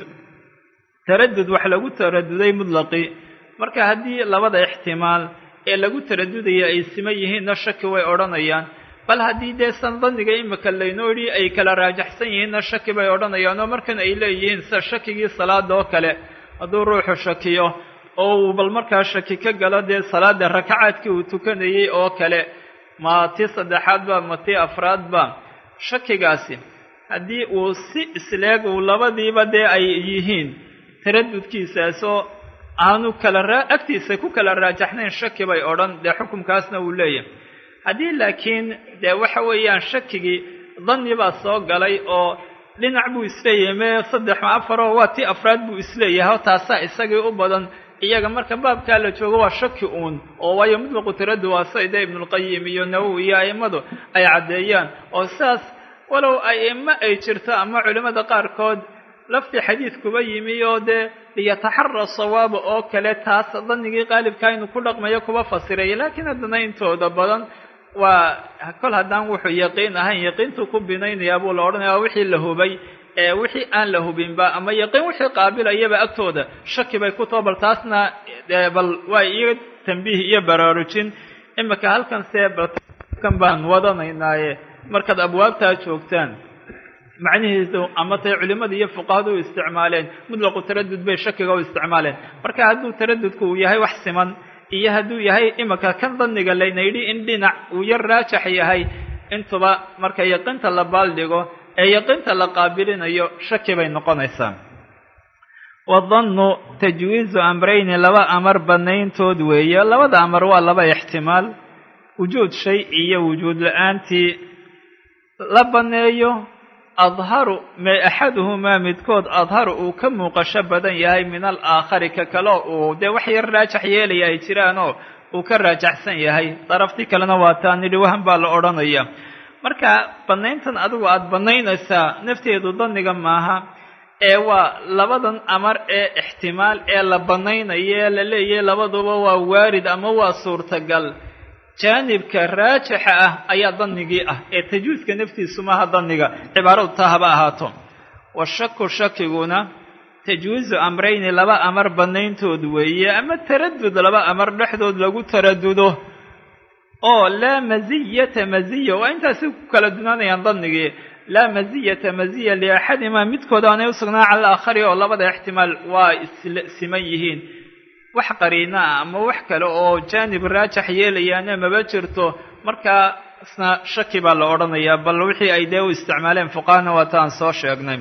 taradud wax lagu taraduday mutlaqi marka haddii labada ixtimaal ee lagu taradudaya ay siman yihiinna shaki way odhanayaan bal haddii dee san danniga imika laynoo yidhi ay kala raajaxsan yihiinna shaki bay odhanayaan oo markan ay leeyihiin sida shakigii salaada oo kale hadduu ruuxu shakiyo oo uu bal markaa shaki ka galo dee salaada rakacaadkii uu tukanayey oo kale ma tii saddexaadba ma tii afraadba shakigaasi haddii uu si isleeg uu labadiiba dee ay yihiin taradudkiisaasoo aanu kala raa agtiisa ku kala raajaxnayn shaki bay odhan dee xukumkaasna uu leeyahay haddii laakiin dee waxa weeyaan shakigii danni baa soo galay oo dhinac buu isleeyahay mee saddex ma afaroo waa tii afraad buu isleeyahay o taasaa isagii u badan iyaga marka baabkaa la joogo waa shaki uun oo waayo mutlaqu taradud waa sayda ibnulqayim iyo nawowi iyo a'immadu ay caddeeyaan oo sidaas walow a'imo ay jirto ama culimmada qaarkood laftii xadiid kuba yimi oo dee liyataxara sawaaba oo kale taas dannigii qaalibkaa inuu ku dhaqmayo kuba fasiraya laakiin haddana intooda badan waa kol haddaan wuxuu yaqiin ahayn yaqiintuu ku binaynayaa buu la odhanaya waa wixii la hubay ee wixii aan la hubinba ama yaqiin wixii qaabilayaba agtooda shaki bay ku taho bal taasna bal waa iyo tambiih iyo baraarujin imika halkan see balkan baan wadanaynaaye markaad abwaabtaa joogtaan macnihiisu ama tay culimmada iyo fuqahadu u isticmaaleen mutlaqu taradud bay shakiga u isticmaaleen marka hadduu taradudku uu yahay wax siman iyo hadduu yahay imika kan danniga layna yidhi in dhinac uu yar raajax yahay intuba marka yaqiinta la baaldhigo ee yaqiinta la qaabilinayo shaki bay noqonaysaa wadannu tajwiizu amrayni laba amar banayntood weeye labada amar waa laba ixtimaal wujuud shay iyo wujuud la-aantii la banneeyo adharu may axaduhumaa midkood adharu uu ka muuqasho badan yahay min alaakhari ka kale uu dee wax yar raajax yeelaya ay jiraanoo uu ka raajaxsan yahay daraftii kalena waa taa nidhi wahan baa la odhanaya marka bannayntan adigu aada bannaynaysaa nafteedu danniga maaha ee waa labadan amar ee ixtimaal ee la bannaynayo ee la leeyahay labaduba waa waarid ama waa suurtagal jaanibka raajixa ah ayaa dannigii ah ee tajwiiska naftiisu maaha danniga cibaaradu taa haba ahaato washaku shakiguna tajwiizu amrayni laba amar bannayntood weeye ama taradud laba amar dhexdood lagu taradudo oo laa maziyata maziya waa intaasi ku kala dunaanayaan dannigii laa maziyata maziya liaxadimaa midkood aanay u sugnaa cala aakhari oo labada ixtimaal waa siman yihiin wax qariina ah ama wax kale oo jaanib raajax yeelayaana maba jirto marka isna shaki baa la odhanayaa bal wixii ay dee u isticmaaleen fuqahana waata aan soo sheegnay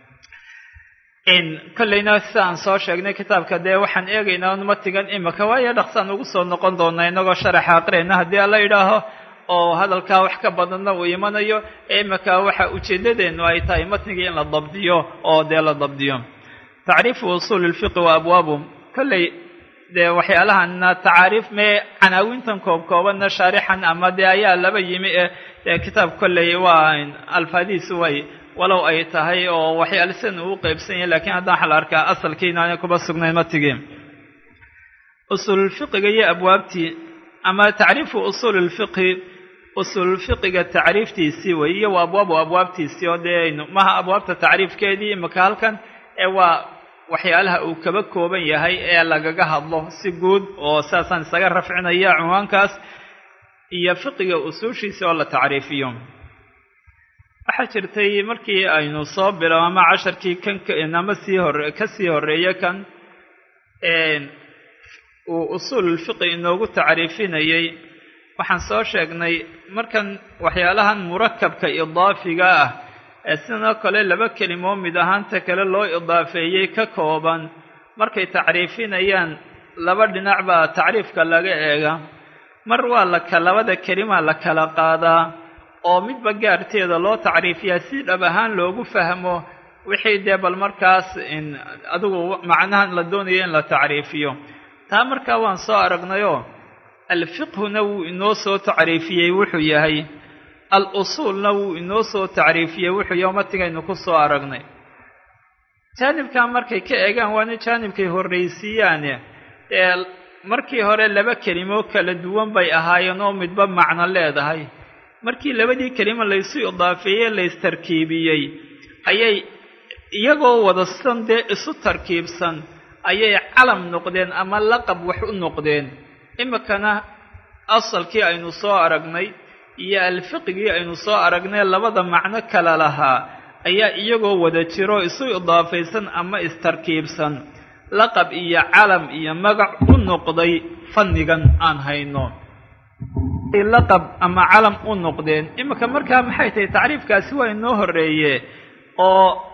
kolleyna sida aan soo sheegnay kitaabka dee waxaan eegaynaa matigan imika waayo dhaqsaan ugu soo noqon doonaa inagoo sharaxa aqriyayna haddii ala idhaaho oo hadalkaa wax ka badanna uu imanayo imika waxa ujeedadeenu ay tahay matnigii in la dabdiyo oo dee la dabdiyo tacriifu usuuli lfiqi wa abwaabu kolley dee waxyaalahana tacaariif mee canaawintan koob koobanna shaarixan ama dee ayaa laba yimi ee dee kitaab kolley waa alfaadiisu way walow ay tahay oo waxyaale sidan uu qeybsan yahay lakiin haddaan waxaa la arkaa asalkii inaanay kuba sugnayn matigii usuululfiqiga iyo abwaabtii ama tacriifu usuuli lfiqhi usuululfiqiga tacriiftiisii wey iyo waa abwaabu abwaabtiisii oo dee maha abwaabta tacriifkeedii imika halkan ee waa waxyaalaha uu kaba kooban yahay ee lagaga hadlo si guud oo saasaan isaga rafcinaya cunwaankaas iyo fiqiga usuushiisa oo la tacriifiyo waxaa jirtay markii aynu soo bilo ama casharkii kan ama sii hore ka sii horreeye kan uu usuululfiqi inoogu tacriifinayey waxaan soo sheegnay markan waxyaalahan murakabka idaafiga ah ee sidoo kale laba kelimoo mid ahaanta kale loo idaafeeyey ka kooban markay tacriifinayaan laba dhinac baa tacriifka laga eega mar waa laka labada kelimaa la kala qaadaa oo midba gaarteeda loo tacriifiyaa si dhab ahaan loogu fahmo wixii dee bal markaas adigu macnahan la doonayo in la tacriifiyo taa markaa waan soo aragnayoo alfiqhuna wuu inoo soo tacriifiyey wuxuu yahay al usuulna wuu inoo soo tacriifiyey wuxuu yahay matigaynu ku soo aragnay jaanibkaa markay ka eegaan waana jaanibkay horraysiiyaane ee markii hore laba kelimo kala duwan bay ahaayeen oo midba macno leedahay markii labadii kelimo laysu idaafeeyey laystarkiibiyey ayay iyagoo wadasan dee isu tarkiibsan ayay calam noqdeen ama laqab wax u noqdeen imikana asalkii aynu soo aragnay iyo alfiqigii aynu soo aragnay labada macno kala lahaa ayaa iyagoo wada jiro isu idaafaysan ama istarkiibsan laqab iyo calam iyo magac u noqday fannigan aan hayno laqab ama calam u noqdeen iminka markaa maxay tahay tacriifkaasi waa inoo horreeye oo